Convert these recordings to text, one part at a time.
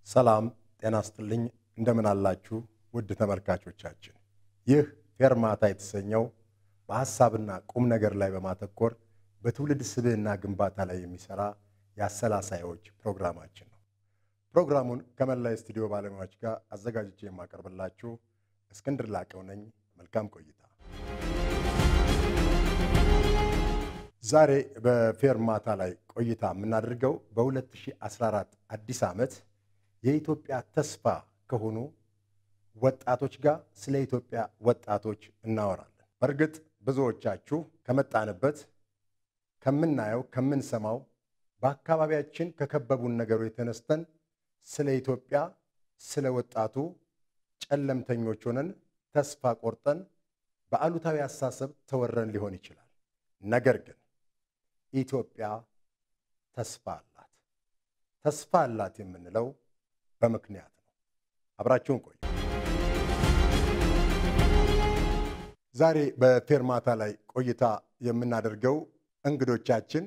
ሰላም ጤና ስጥልኝ። እንደምን አላችሁ ውድ ተመልካቾቻችን። ይህ ፌርማታ የተሰኘው በሐሳብና ቁም ነገር ላይ በማተኮር በትውልድ ስብዕና ግንባታ ላይ የሚሰራ የአሰላሳዮች ፕሮግራማችን ነው። ፕሮግራሙን ከመላ የስቱዲዮ ባለሙያዎች ጋር አዘጋጅቼ የማቀርብላችሁ እስክንድር ላቀው ነኝ። መልካም ቆይታ። ዛሬ በፌርማታ ላይ ቆይታ የምናደርገው በ2014 አዲስ ዓመት የኢትዮጵያ ተስፋ ከሆኑ ወጣቶች ጋር ስለ ኢትዮጵያ ወጣቶች እናወራለን። በእርግጥ ብዙዎቻችሁ ከመጣንበት ከምናየው፣ ከምንሰማው በአካባቢያችን ከከበቡን ነገሮች የተነስተን ስለ ኢትዮጵያ ስለ ወጣቱ ጨለምተኞች ሆነን ተስፋ ቆርጠን በአሉታዊ አስተሳሰብ ተወረን ሊሆን ይችላል። ነገር ግን ኢትዮጵያ ተስፋ አላት። ተስፋ አላት የምንለው በምክንያት ነው። አብራችሁን ቆዩ። ዛሬ በፌርማታ ላይ ቆይታ የምናደርገው እንግዶቻችን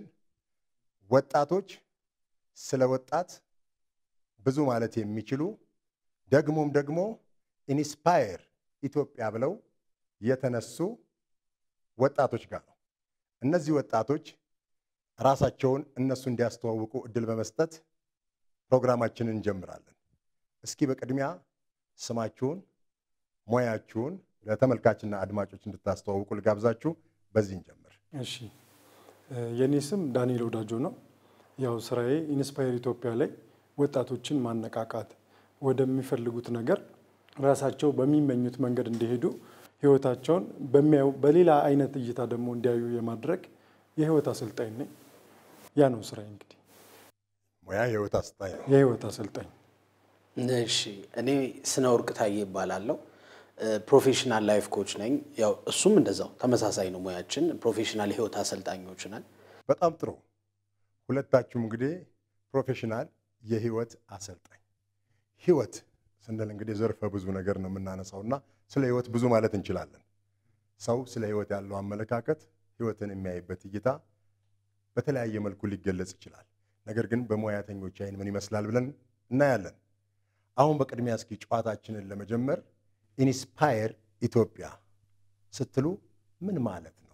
ወጣቶች ስለ ወጣት ብዙ ማለት የሚችሉ ደግሞም ደግሞ ኢንስፓየር ኢትዮጵያ ብለው የተነሱ ወጣቶች ጋር ነው። እነዚህ ወጣቶች ራሳቸውን እነሱ እንዲያስተዋውቁ እድል በመስጠት ፕሮግራማችንን እንጀምራለን። እስኪ በቅድሚያ ስማችሁን፣ ሙያችሁን ለተመልካችና አድማጮች እንድታስተዋውቁ ልጋብዛችሁ። በዚህ እንጀምር። እሺ የኔ ስም ዳንኤል ወዳጆ ነው። ያው ስራዬ ኢንስፓየር ኢትዮጵያ ላይ ወጣቶችን ማነቃቃት ወደሚፈልጉት ነገር ራሳቸው በሚመኙት መንገድ እንዲሄዱ ህይወታቸውን በሚያዩ በሌላ አይነት እይታ ደግሞ እንዲያዩ የማድረግ የህይወት አሰልጣኝ ነኝ። ያ ነው ስራዬ እንግዲህ ሙያ የህይወት አስጣኝ ነው። የህይወት አሰልጣኝ። እሺ እኔ ስነ ወርቅ ታዬ ይባላለሁ። ፕሮፌሽናል ላይፍ ኮች ነኝ። ያው እሱም እንደዛው ተመሳሳይ ነው ሙያችን። ፕሮፌሽናል የህይወት አሰልጣኞች ነን። በጣም ጥሩ። ሁለታችሁም እንግዲህ ፕሮፌሽናል የህይወት አሰልጣኝ። ህይወት ስንል እንግዲህ ዘርፈ ብዙ ነገር ነው የምናነሳው እና ስለ ህይወት ብዙ ማለት እንችላለን። ሰው ስለ ህይወት ያለው አመለካከት፣ ህይወትን የሚያይበት እይታ በተለያየ መልኩ ሊገለጽ ይችላል። ነገር ግን በሙያተኞች አይን ምን ይመስላል ብለን እናያለን። አሁን በቅድሚያ እስኪ ጨዋታችንን ለመጀመር ኢንስፓየር ኢትዮጵያ ስትሉ ምን ማለት ነው?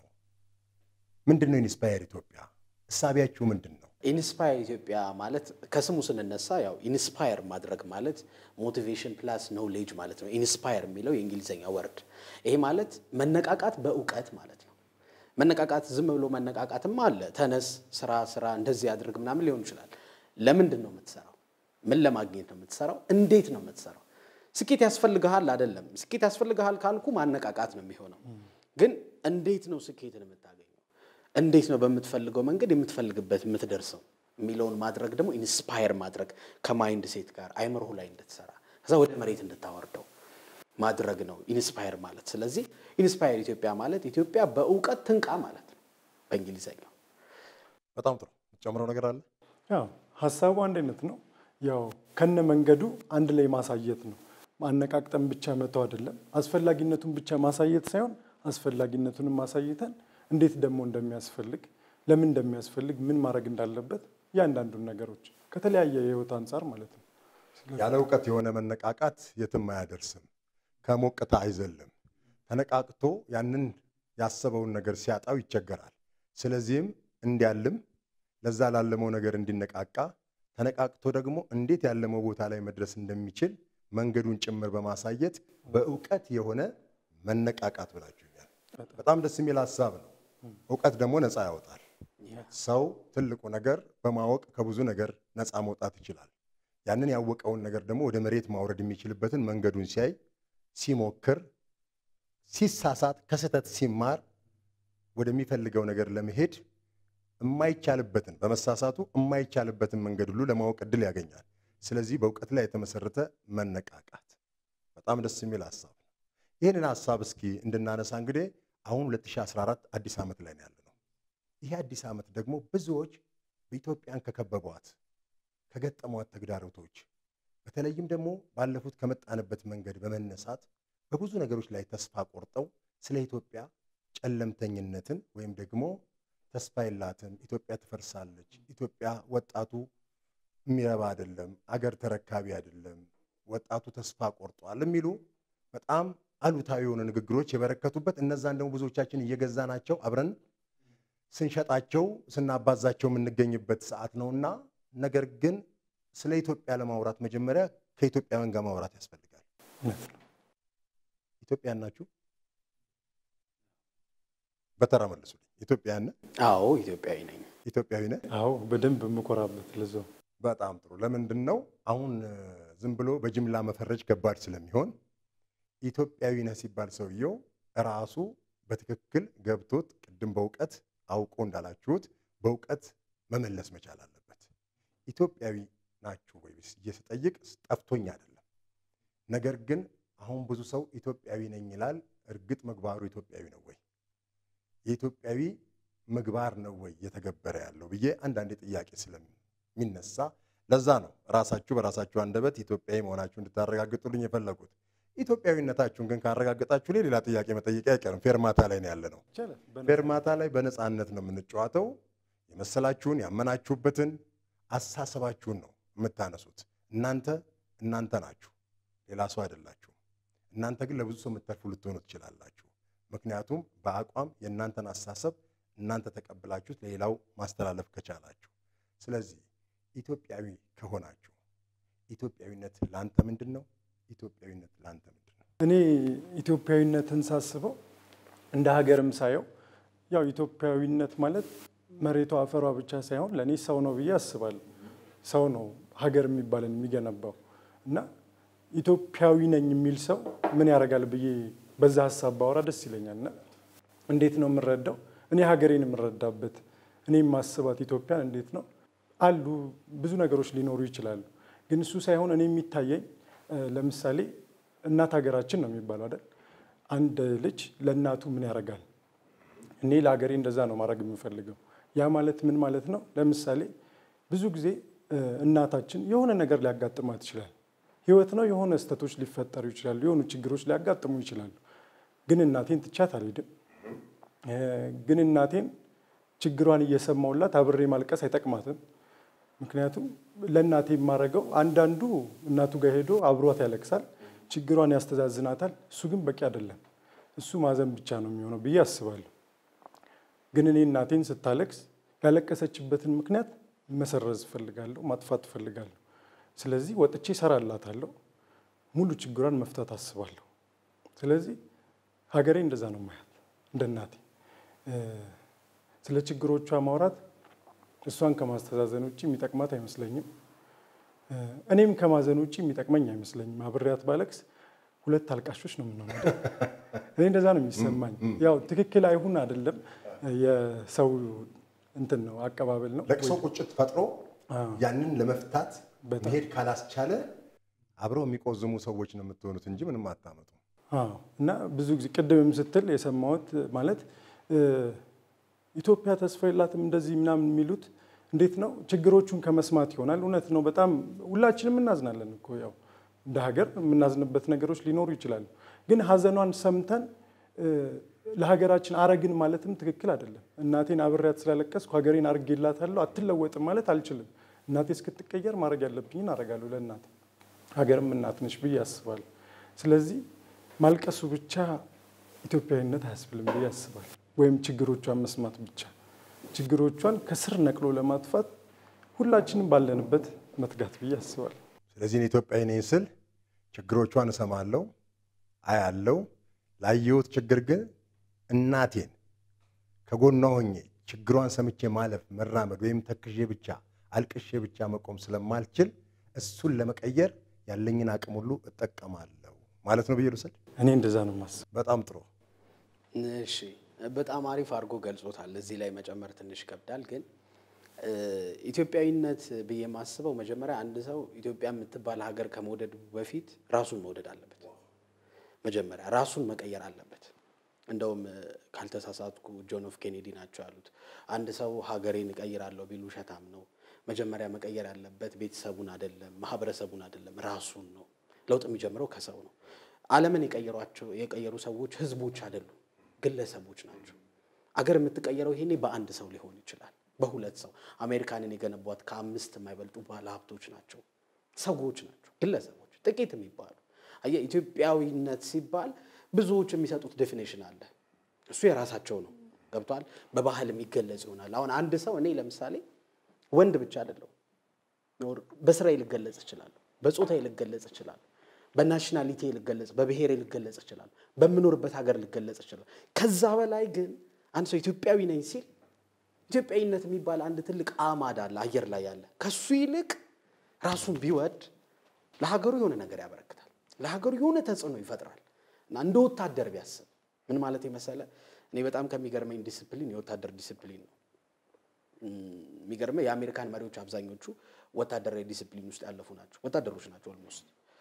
ምንድን ነው ኢንስፓየር ኢትዮጵያ? እሳቢያችሁ ምንድን ነው? ኢንስፓየር ኢትዮጵያ ማለት ከስሙ ስንነሳ ያው ኢንስፓየር ማድረግ ማለት ሞቲቬሽን ፕላስ ኖሌጅ ማለት ነው። ኢንስፓየር የሚለው የእንግሊዝኛ ወርድ ይሄ ማለት መነቃቃት በእውቀት ማለት ነው። መነቃቃት ዝም ብሎ መነቃቃትም አለ። ተነስ፣ ስራ ስራ፣ እንደዚህ አድርግ ምናምን ሊሆን ይችላል። ለምንድን ነው የምትሰራው? ምን ለማግኘት ነው የምትሰራው? እንዴት ነው የምትሰራው? ስኬት ያስፈልግሃል አይደለም። ስኬት ያስፈልግሃል ካልኩ ማነቃቃት ነው የሚሆነው። ግን እንዴት ነው ስኬትን የምታገኘው? እንዴት ነው በምትፈልገው መንገድ የምትፈልግበት የምትደርሰው የሚለውን ማድረግ ደግሞ ኢንስፓየር ማድረግ ከማይንድ ሴት ጋር አይምሮህ ላይ እንድትሰራ ከዛ ወደ መሬት እንድታወርደው ማድረግ ነው ኢንስፓየር ማለት። ስለዚህ ኢንስፓየር ኢትዮጵያ ማለት ኢትዮጵያ በእውቀት ትንቃ ማለት ነው በእንግሊዘኛው። በጣም ጥሩ። ጨምረው ነገር አለ? ያው ሀሳቡ አንድ አይነት ነው። ያው ከነ መንገዱ አንድ ላይ ማሳየት ነው። ማነቃቅጠን ብቻ መተው አይደለም። አስፈላጊነቱን ብቻ ማሳየት ሳይሆን አስፈላጊነቱንም ማሳይተን እንዴት ደግሞ እንደሚያስፈልግ ለምን እንደሚያስፈልግ ምን ማድረግ እንዳለበት እያንዳንዱን ነገሮች ከተለያየ የህይወት አንጻር ማለት ነው። ያለ እውቀት የሆነ መነቃቃት የትም አያደርስም፣ ከሞቅታ አይዘልም። ተነቃቅቶ ያንን ያሰበውን ነገር ሲያጣው ይቸገራል። ስለዚህም እንዲያልም ለዛ ላለመው ነገር እንዲነቃቃ ተነቃቅቶ ደግሞ እንዴት ያለመው ቦታ ላይ መድረስ እንደሚችል መንገዱን ጭምር በማሳየት በእውቀት የሆነ መነቃቃት ብላችሁኛል። በጣም ደስ የሚል ሀሳብ ነው። እውቀት ደግሞ ነፃ ያወጣል። ሰው ትልቁ ነገር በማወቅ ከብዙ ነገር ነፃ መውጣት ይችላል። ያንን ያወቀውን ነገር ደግሞ ወደ መሬት ማውረድ የሚችልበትን መንገዱን ሲያይ፣ ሲሞክር፣ ሲሳሳት፣ ከስህተት ሲማር ወደሚፈልገው ነገር ለመሄድ የማይቻልበትን በመሳሳቱ የማይቻልበትን መንገድ ሁሉ ለማወቅ እድል ያገኛል። ስለዚህ በእውቀት ላይ የተመሰረተ መነቃቃት በጣም ደስ የሚል ሀሳብ ነው። ይህንን ሀሳብ እስኪ እንድናነሳ እንግዲህ አሁን 2014 አዲስ ዓመት ላይ ነው ያለነው። ይሄ አዲስ ዓመት ደግሞ ብዙዎች በኢትዮጵያን ከከበቧት ከገጠሟት ተግዳሮቶች በተለይም ደግሞ ባለፉት ከመጣንበት መንገድ በመነሳት በብዙ ነገሮች ላይ ተስፋ ቆርጠው ስለ ኢትዮጵያ ጨለምተኝነትን ወይም ደግሞ ተስፋ የላትም፣ ኢትዮጵያ ትፈርሳለች፣ ኢትዮጵያ ወጣቱ የሚረባ አይደለም፣ አገር ተረካቢ አይደለም፣ ወጣቱ ተስፋ ቆርጧል የሚሉ በጣም አሉታዊ የሆኑ ንግግሮች የበረከቱበት እነዛን ደግሞ ብዙዎቻችን እየገዛናቸው አብረን ስንሸጣቸው ስናባዛቸው የምንገኝበት ሰዓት ነውና ነገር ግን ስለ ኢትዮጵያ ለማውራት መጀመሪያ ከኢትዮጵያውያን ጋር ማውራት ያስፈልጋል። እውነት ነው። ኢትዮጵያን ናችሁ? በተራ መልሱልኝ። ኢትዮጵያን ነህ? አዎ ኢትዮጵያዊ ነኝ። ኢትዮጵያዊ ነህ? አዎ በደንብ የምኮራበት ለዛው በጣም ጥሩ። ለምንድን ነው አሁን እ፣ ዝም ብሎ በጅምላ መፈረጅ ከባድ ስለሚሆን ኢትዮጵያዊ ነህ ሲባል ሰውየው ራሱ በትክክል ገብቶት ቅድም በእውቀት አውቆ እንዳላችሁት በእውቀት መመለስ መቻል አለበት። ኢትዮጵያዊ ናችሁ ወይ ብዬ ስጠይቅ ጠፍቶኝ አይደለም። ነገር ግን አሁን ብዙ ሰው ኢትዮጵያዊ ነኝ ይላል። እርግጥ ምግባሩ ኢትዮጵያዊ ነው ወይ? የኢትዮጵያዊ ምግባር ነው ወይ እየተገበረ ያለው ብዬ አንዳንዴ ጥያቄ ስለሚነሳ ለዛ ነው ራሳችሁ በራሳችሁ አንደበት ኢትዮጵያዊ መሆናችሁ እንድታረጋግጡልኝ የፈለጉት። ኢትዮጵያዊነታችሁን ግን ካረጋገጣችሁ ላይ ሌላ ጥያቄ መጠየቅ አይቀርም። ፌርማታ ላይ ነው ያለ ነው። ይቻላል። በነ- ፌርማታ ላይ በነፃነት ነው የምንጫወተው። የመሰላችሁን ያመናችሁበትን አሳሰባችሁን ነው የምታነሱት። እናንተ እናንተ ናችሁ፣ ሌላ ሰው አይደላችሁም። እናንተ ግን ለብዙ ሰው የምትተርፉ ልትሆኑ ትችላላችሁ። ምክንያቱም በአቋም የእናንተን አሳሰብ እናንተ ተቀብላችሁት ለሌላው ማስተላለፍ ከቻላችሁ። ስለዚህ ኢትዮጵያዊ ከሆናችሁ ኢትዮጵያዊነት ለአንተ ምንድን ነው? ኢትዮጵያዊነት ለአንተ ምንድን ነው? እኔ ኢትዮጵያዊነትን ሳስበው እንደ ሀገርም ሳየው ያው ኢትዮጵያዊነት ማለት መሬቷ አፈሯ ብቻ ሳይሆን ለእኔ ሰው ነው ብዬ አስባለሁ። ሰው ነው ሀገር የሚባልን የሚገነባው እና ኢትዮጵያዊ ነኝ የሚል ሰው ምን ያደርጋል ብዬ በዛ ሀሳብ ባወራ ደስ ይለኛል። እና እንዴት ነው የምረዳው? እኔ ሀገሬን የምረዳበት እኔ የማስባት ኢትዮጵያን እንዴት ነው አሉ ብዙ ነገሮች ሊኖሩ ይችላሉ። ግን እሱ ሳይሆን እኔ የሚታየኝ እ፣ ለምሳሌ እናት ሀገራችን ነው የሚባለው አይደል? አንድ ልጅ ለእናቱ ምን ያደርጋል? እኔ ለሀገሬ እንደዛ ነው ማድረግ የምፈልገው። ያ ማለት ምን ማለት ነው? ለምሳሌ ብዙ ጊዜ እ፣ እናታችን የሆነ ነገር ሊያጋጥማት ይችላል። ህይወት ነው። የሆነ ስህተቶች ሊፈጠሩ ይችላሉ። የሆኑ ችግሮች ሊያጋጥሙ ይችላሉ። ግን እናቴን ትቻት አልሄድም። እ፣ ግን እናቴን ችግሯን እየሰማውላት አብሬ ማልቀስ አይጠቅማትም። ምክንያቱም ለእናቴ የማደርገው አንዳንዱ እናቱ ጋር ሄዶ አብሯት ያለቅሳል፣ ችግሯን ያስተዛዝናታል። እሱ ግን በቂ አይደለም። እሱ ማዘን ብቻ ነው የሚሆነው ብዬ አስባለሁ። ግን እኔ እናቴን ስታለቅስ ያለቀሰችበትን ምክንያት መሰረዝ እፈልጋለሁ፣ ማጥፋት እፈልጋለሁ። ስለዚህ ወጥቼ እሰራላታለሁ፣ ሙሉ ችግሯን መፍታት አስባለሁ። ስለዚህ ሀገሬ እንደዛ ነው ማያት እንደ እናቴ እ፣ ስለ ችግሮቿ ማውራት እሷን ከማስተዛዘን ውጭ የሚጠቅማት አይመስለኝም። እ፣ እኔም ከማዘን ውጭ የሚጠቅመኝ አይመስለኝም። አብሬያት ባለቅስ ሁለት አልቃሾች ነው የምንሆነው። አይደል? እኔ እንደዛ ነው የሚሰማኝ። ያው ትክክል አይሁን አይደለም የሰው እንትን ነው አቀባበል ነው። ለቅሶ ቁጭት ፈጥሮ አዎ። ያንን ለመፍታት በጣም። መሄድ ካላስቻለ አብረው የሚቆዝሙ ሰዎች ነው የምትሆኑት እንጂ ምንም አታመጡ። አዎ እና ብዙ ጊዜ ቅድምም ስትል የሰማሁት ማለት እ፣ ኢትዮጵያ ተስፋ የላትም እንደዚህ ምናምን የሚሉት እንዴት ነው ችግሮቹን ከመስማት ይሆናል። እውነት ነው። በጣም ሁላችንም እናዝናለን እኮ ያው እንደ ሀገር የምናዝንበት ነገሮች ሊኖሩ ይችላሉ። ግን ሀዘኗን ሰምተን እ፣ ለሀገራችን አረግን ማለትም ትክክል አይደለም። እናቴን አብሬያት ስላለቀስኩ ሀገሬን አርጌላታለሁ አትለወጥም ማለት አልችልም። እናቴ እስክትቀየር ማድረግ ያለብኝን አረጋለሁ ለእናቴ ሀገርም እናት ነች ብዬ አስባለሁ። ስለዚህ ማልቀሱ ብቻ ኢትዮጵያዊነት አያስብልም ብዬ አስባለሁ። ወይም ችግሮቿን መስማት ብቻ ችግሮቿን ከስር ነቅሎ ለማጥፋት ሁላችንም ባለንበት መትጋት ብዬ አስባለሁ። ስለዚህ እኔ ኢትዮጵያዊ ነኝ ስል ችግሮቿን እሰማለሁ፣ አያለው። ላየሁት ችግር ግን እናቴን ከጎኗ ሆኜ ችግሯን ሰምቼ ማለፍ መራመድ ወይም ተክዤ ብቻ አልቅሼ ብቻ መቆም ስለማልችል እሱን ለመቀየር ያለኝን አቅም ሁሉ እጠቀማለሁ ማለት ነው ብዬ ልውሰድ። እኔ እንደዛ ነው የማስበው። በጣም ጥሩ። እሺ በጣም አሪፍ አድርጎ ገልጾታል። እዚህ ላይ መጨመር ትንሽ ይከብዳል፣ ግን እ፣ ኢትዮጵያዊነት ብዬ የማስበው መጀመሪያ አንድ ሰው ኢትዮጵያ የምትባል ሀገር ከመውደዱ በፊት ራሱን መውደድ አለበት። መጀመሪያ ራሱን መቀየር አለበት። እንደውም እ፣ ካልተሳሳትኩ ጆን ኦፍ ኬኔዲ ናቸው ያሉት አንድ ሰው ሀገሬን እቀይራለሁ ቢሉ ውሸታም ነው። መጀመሪያ መቀየር ያለበት ቤተሰቡን አይደለም፣ ማህበረሰቡን አይደለም፣ ራሱን ነው። ለውጥ የሚጀምረው ከሰው ነው። ዓለምን የቀየሯቸው የቀየሩ ሰዎች ህዝቦች አይደሉም፣ ግለሰቦች ናቸው። አገር የምትቀየረው ይሄኔ በአንድ ሰው ሊሆን ይችላል። በሁለት ሰው አሜሪካንን የገነቧት ከአምስት የማይበልጡ ባለ ሀብቶች ናቸው፣ ሰዎች ናቸው፣ ግለሰቦች ጥቂት የሚባሉ አየህ። ኢትዮጵያዊነት ሲባል ብዙዎች የሚሰጡት ዴፊኔሽን አለ። እሱ የራሳቸው ነው። ገብቷል። በባህል የሚገለጽ ይሆናል። አሁን አንድ ሰው እኔ ለምሳሌ ወንድ ብቻ አይደለሁም። በስራዬ ልገለጽ እችላለሁ፣ በጾታዬ ልገለጽ እችላለሁ፣ በናሽናሊቲ ልገለጽ፣ በብሔሬ ልገለጽ እችላለሁ፣ በምኖርበት ሀገር ልገለጽ እችላለሁ። ከዛ በላይ ግን አንድ ሰው ኢትዮጵያዊ ነኝ ሲል ኢትዮጵያዊነት የሚባል አንድ ትልቅ አማድ አለ አየር ላይ ያለ። ከሱ ይልቅ ራሱን ቢወድ ለሀገሩ የሆነ ነገር ያበረክታል፣ ለሀገሩ የሆነ ተጽዕኖ ይፈጥራል እና እንደ ወታደር ቢያስብ ምን ማለት የመሰለ እኔ በጣም ከሚገርመኝ ዲስፕሊን የወታደር ዲስፕሊን ነው። የሚገርመ የአሜሪካን መሪዎች አብዛኞቹ ወታደራዊ ዲስፕሊን ውስጥ ያለፉ ናቸው። ወታደሮች ናቸው። ኦልሞስት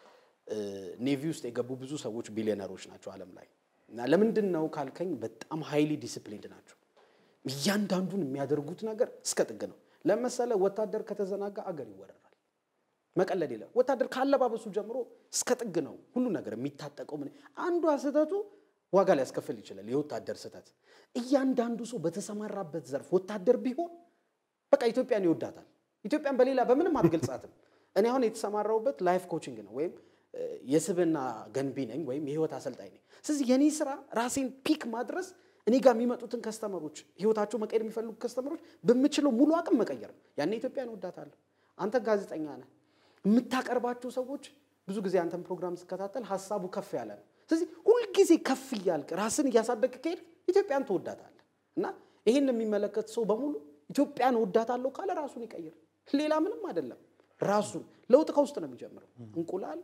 ኔቪ ውስጥ የገቡ ብዙ ሰዎች ቢሊዮነሮች ናቸው ዓለም ላይ እና ለምንድን ነው ካልከኝ በጣም ሃይሊ ዲስፕሊንድ ናቸው። እያንዳንዱን የሚያደርጉት ነገር እስከ ጥግ ነው። ለመሰለ ወታደር ከተዘናጋ አገር ይወረራል። መቀለድ የለም። ወታደር ካለባበሱ ጀምሮ እስከ ጥግ ነው ሁሉ ነገር የሚታጠቀው። ምን አንዷ ስህተቱ ዋጋ ሊያስከፍል ይችላል። የወታደር ስህተት እያንዳንዱ ሰው በተሰማራበት ዘርፍ ወታደር ቢሆን በቃ ኢትዮጵያን ይወዳታል። ኢትዮጵያን በሌላ በምንም አትገልጻትም። እኔ አሁን የተሰማራሁበት ላይፍ ኮችንግ ነው ወይም የስብና ገንቢ ነኝ ወይም የህይወት አሰልጣኝ ነኝ። ስለዚህ የኔ ስራ ራሴን ፒክ ማድረስ እኔ ጋር የሚመጡትን ከስተመሮች ህይወታቸው መቀየር የሚፈልጉ ከስተመሮች በምችለው ሙሉ አቅም መቀየር ነው። ያኔ ኢትዮጵያን እወዳታለሁ። አንተ ጋዜጠኛ ነህ፣ የምታቀርባቸው ሰዎች ብዙ ጊዜ አንተን ፕሮግራም ስከታተል ሀሳቡ ከፍ ያለ ነው። ስለዚህ ሁልጊዜ ከፍ እያልክ ራስን እያሳደግ ከሄድ ኢትዮጵያን ትወዳታለህ እና ይህን የሚመለከት ሰው በሙሉ ኢትዮጵያን እወዳታለሁ ካለ ራሱን ይቀይር። ሌላ ምንም አይደለም። ራሱን ለውጥ ከውስጥ ነው የሚጀምረው። እንቁላል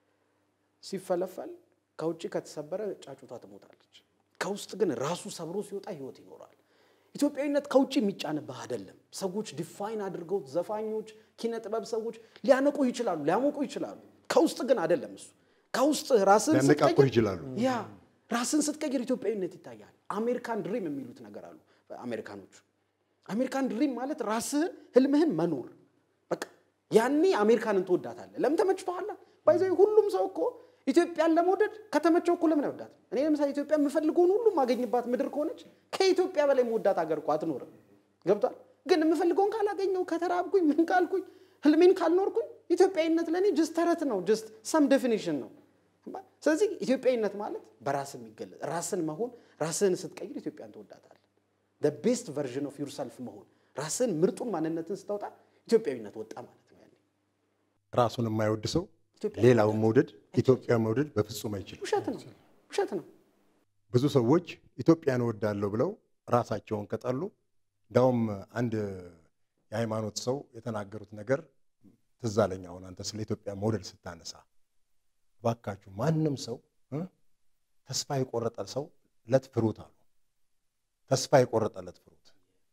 ሲፈለፈል ከውጭ ከተሰበረ ጫጩቷ ትሞታለች። ከውስጥ ግን ራሱ ሰብሮ ሲወጣ ህይወት ይኖራል። ኢትዮጵያዊነት ከውጭ የሚጫንብህ አይደለም። ሰዎች ዲፋይን አድርገው ዘፋኞች፣ ኪነ ጥበብ ሰዎች ሊያነቁ ይችላሉ፣ ሊያሞቁ ይችላሉ። ከውስጥ ግን አይደለም እሱ ከውስጥ ራስን ሊያነቃቁ ስትቀይር ይችላሉ። ያ ራስን ስትቀይር ኢትዮጵያዊነት ይታያል። አሜሪካን ድሪም የሚሉት ነገር አሉ አሜሪካኖቹ። አሜሪካን ድሪም ማለት ራስህን ህልምህን መኖር በቃ ያኔ አሜሪካንን ትወዳታለህ። ለምን ተመችቶሃል? ባይዘ ሁሉም ሰው እኮ ኢትዮጵያን ለመውደድ ከተመቸው እኮ ለምን አይወዳት? እኔ ለምሳሌ ኢትዮጵያ የምፈልገውን ሁሉ ማገኝባት ምድር ከሆነች ከኢትዮጵያ በላይ መወዳት ሀገር እኮ አትኖርም። ገብቷል? ግን የምፈልገውን ካላገኘው ከተራብኩኝ ምን ካልኩኝ ህልሜን ካልኖርኩኝ ኢትዮጵያዊነት ለእኔ ጅስት ተረት ነው፣ ጅስት ሰም ዴፊኒሽን ነው። ስለዚህ ኢትዮጵያዊነት ማለት በራስ የሚገለጽ ራስን መሆን፣ ራስህን ስትቀይር ኢትዮጵያን ትወዳታለህ። ቤስት ቨርዥን ኦፍ ዩርሰልፍ መሆን፣ ራስህን ምርጡን ማንነትን ስታወጣ ኢትዮጵያዊነት ወጣ ማለት ነው። ያኔ ራሱን የማይወድ ሰው ኢትዮጵያ ሌላውን መውደድ ኢትዮጵያ መውደድ በፍጹም አይችልም። ውሸት ነው፣ ውሸት ነው። ብዙ ሰዎች ኢትዮጵያን እወዳለሁ ብለው ራሳቸውን ከጠሉ እንዳውም አንድ የሃይማኖት ሰው የተናገሩት ነገር ትዝ አለኝ። አሁን አንተ ስለ ኢትዮጵያ መውደድ ስታነሳ እባካችሁ ማንም ሰው እ ተስፋ የቆረጠ ሰው ለት ፍሩት አሉ። ተስፋ የቆረጠለት ፍሩት።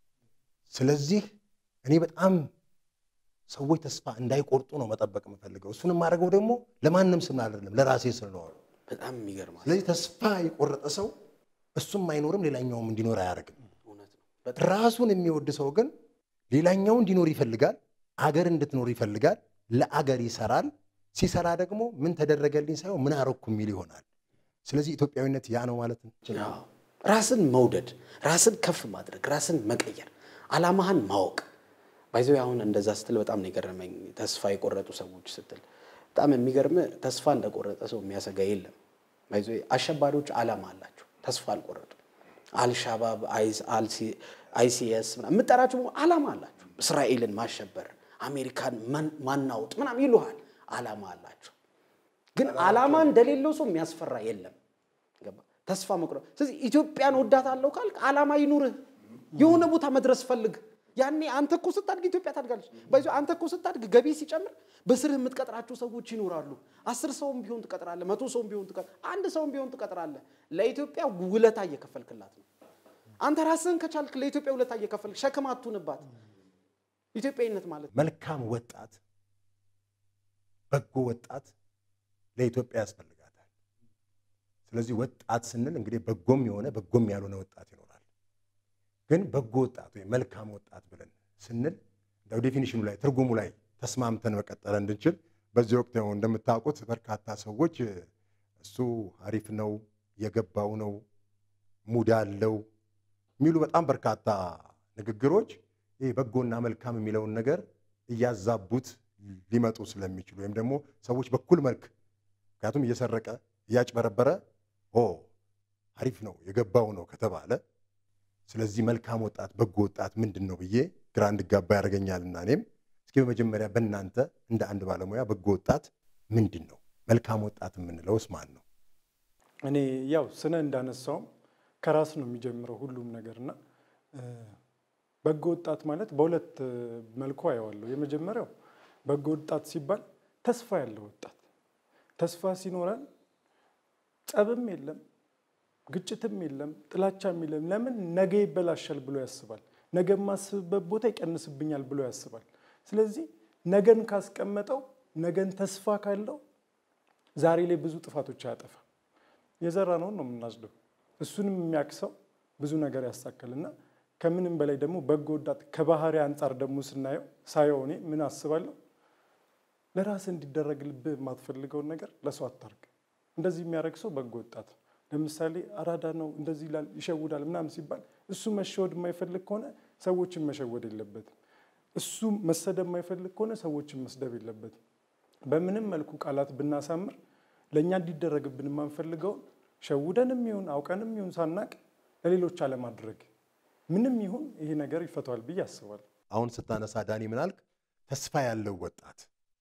ስለዚህ እኔ በጣም ሰዎች ተስፋ እንዳይቆርጡ ነው መጠበቅ የምፈልገው። እሱን የማደርገው ደግሞ ለማንም ስም አይደለም ለራሴ ስል ነው አሉ። በጣም የሚገርማል። ስለዚህ ተስፋ የቆረጠ ሰው እሱም አይኖርም፣ ሌላኛውም እንዲኖር አያደርግም። እውነት ነው። በጣም ራሱን የሚወድ ሰው ግን ሌላኛው እንዲኖር ይፈልጋል፣ አገር እንድትኖር ይፈልጋል፣ ለአገር ይሰራል። ሲሰራ ደግሞ ምን ተደረገልኝ ሳይሆን ምን አረኩ የሚል ይሆናል። ስለዚህ ኢትዮጵያዊነት ያ ነው ማለት ነው። አዎ። ራስን መውደድ፣ ራስን ከፍ ማድረግ፣ ራስን መቀየር፣ አላማህን ማወቅ ባይዘው አሁን እንደዛ ስትል በጣም ነው የገረመኝ። ተስፋ የቆረጡ ሰዎች ስትል በጣም የሚገርም ተስፋ እንደቆረጠ ሰው የሚያሰጋ የለም። ባይዘው አሸባሪዎች አላማ አላቸው፣ ተስፋ አልቆረጡ። አልሻባብ፣ አይሲኤስ የምጠራቸው በሙሉ አላማ አላቸው። እስራኤልን ማሸበር፣ አሜሪካን ማን- ማናወጥ ምናምን ይሉሃል። አላማ አላቸው። ግን አላማ እንደሌለው ሰው የሚያስፈራ የለም። ገባ? ተስፋ መቁረጥ። ስለዚህ ኢትዮጵያን ወዳታለሁ ካልክ አላማ ይኑርህ። የሆነ ቦታ መድረስ ፈልግ። ያኔ አንተ እኮ ስታድግ ኢትዮጵያ ታድጋለች። በዚ አንተ እኮ ስታድግ ገቢ ሲጨምር በስርህ የምትቀጥራቸው ሰዎች ይኖራሉ። አስር ሰውም ቢሆን ትቀጥራለህ፣ መቶ ሰውም ቢሆን ትቀጥራለህ፣ አንድ ሰውም ቢሆን ትቀጥራለህ። ለኢትዮጵያ ውለታ እየከፈልክላት ነው። አንተ ራስህን ከቻልክ ለኢትዮጵያ ውለታ እየከፈልክ ሸክም አትሁንባት። ኢትዮጵያዊነት ማለት መልካም ወጣት፣ በጎ ወጣት ለኢትዮጵያ ያስፈልጋታል። ስለዚህ ወጣት ስንል እንግዲህ በጎም የሆነ በጎም ያልሆነ ወጣት ይኖራል። ግን በጎ ወጣት ወይም መልካም ወጣት ብለን ስንል እንደው ዴፊኒሽኑ ላይ ትርጉሙ ላይ ተስማምተን መቀጠል እንድንችል በዚህ ወቅት ያው እንደምታውቁት በርካታ ሰዎች እሱ አሪፍ ነው፣ የገባው ነው፣ ሙድ አለው የሚሉ በጣም በርካታ ንግግሮች ይህ በጎና መልካም የሚለውን ነገር እያዛቡት ሊመጡ ስለሚችሉ ወይም ደግሞ ሰዎች በኩል መልክ ምክንያቱም እየሰረቀ እያጭበረበረ ኦ አሪፍ ነው የገባው ነው ከተባለ ስለዚህ መልካም ወጣት በጎ ወጣት ምንድን ነው ብዬ ግራ እንድጋባ ያደርገኛልና እኔም እስኪ በመጀመሪያ በእናንተ እንደ አንድ ባለሙያ በጎ ወጣት ምንድን ነው? መልካም ወጣት የምንለውስ ማን ነው? እኔ ያው ስነ እንዳነሳውም ከራስ ነው የሚጀምረው ሁሉም ነገርና በጎ ወጣት ማለት በሁለት መልኩ አየዋለሁ። የመጀመሪያው በጎ ወጣት ሲባል ተስፋ ያለው ወጣት፣ ተስፋ ሲኖረን ጸብም የለም ግጭትም የለም ጥላቻም የለም። ለምን ነገ ይበላሻል ብሎ ያስባል። ነገ የማስብበት ቦታ ይቀንስብኛል ብሎ ያስባል። ስለዚህ ነገን ካስቀመጠው ነገን ተስፋ ካለው ዛሬ ላይ ብዙ ጥፋቶች አያጠፋም። የዘራነውን ነው የምናጭደው። እሱንም የሚያክሰው ብዙ ነገር ያሳካልና ከምንም በላይ ደግሞ በጎ ወጣት ከባህሪ አንጻር ደግሞ ስናየው ሳየው እኔ ምን አስባለሁ፣ ለራስ እንዲደረግልብህ የማትፈልገውን ነገር ለሰው አታርግ። እንደዚህ የሚያደርግ ሰው በጎ ወጣት ነው። ለምሳሌ አራዳ ነው እንደዚህ ይላል ይሸውዳል ምናምን ሲባል እሱ መሸወድ የማይፈልግ ከሆነ ሰዎችን መሸወድ የለበትም። እሱ መሰደብ የማይፈልግ ከሆነ ሰዎችን መስደብ የለበትም። በምንም መልኩ ቃላት ብናሳምር ለእኛ እንዲደረግብን የማንፈልገውን ሸውደንም ይሁን አውቀንም ይሁን ሳናቅ ለሌሎች አለማድረግ ምንም ይሁን ይሄ ነገር ይፈተዋል ብዬ አስባለሁ። አሁን ስታነሳ ዳኒ ምን አልክ? ተስፋ ያለው ወጣት።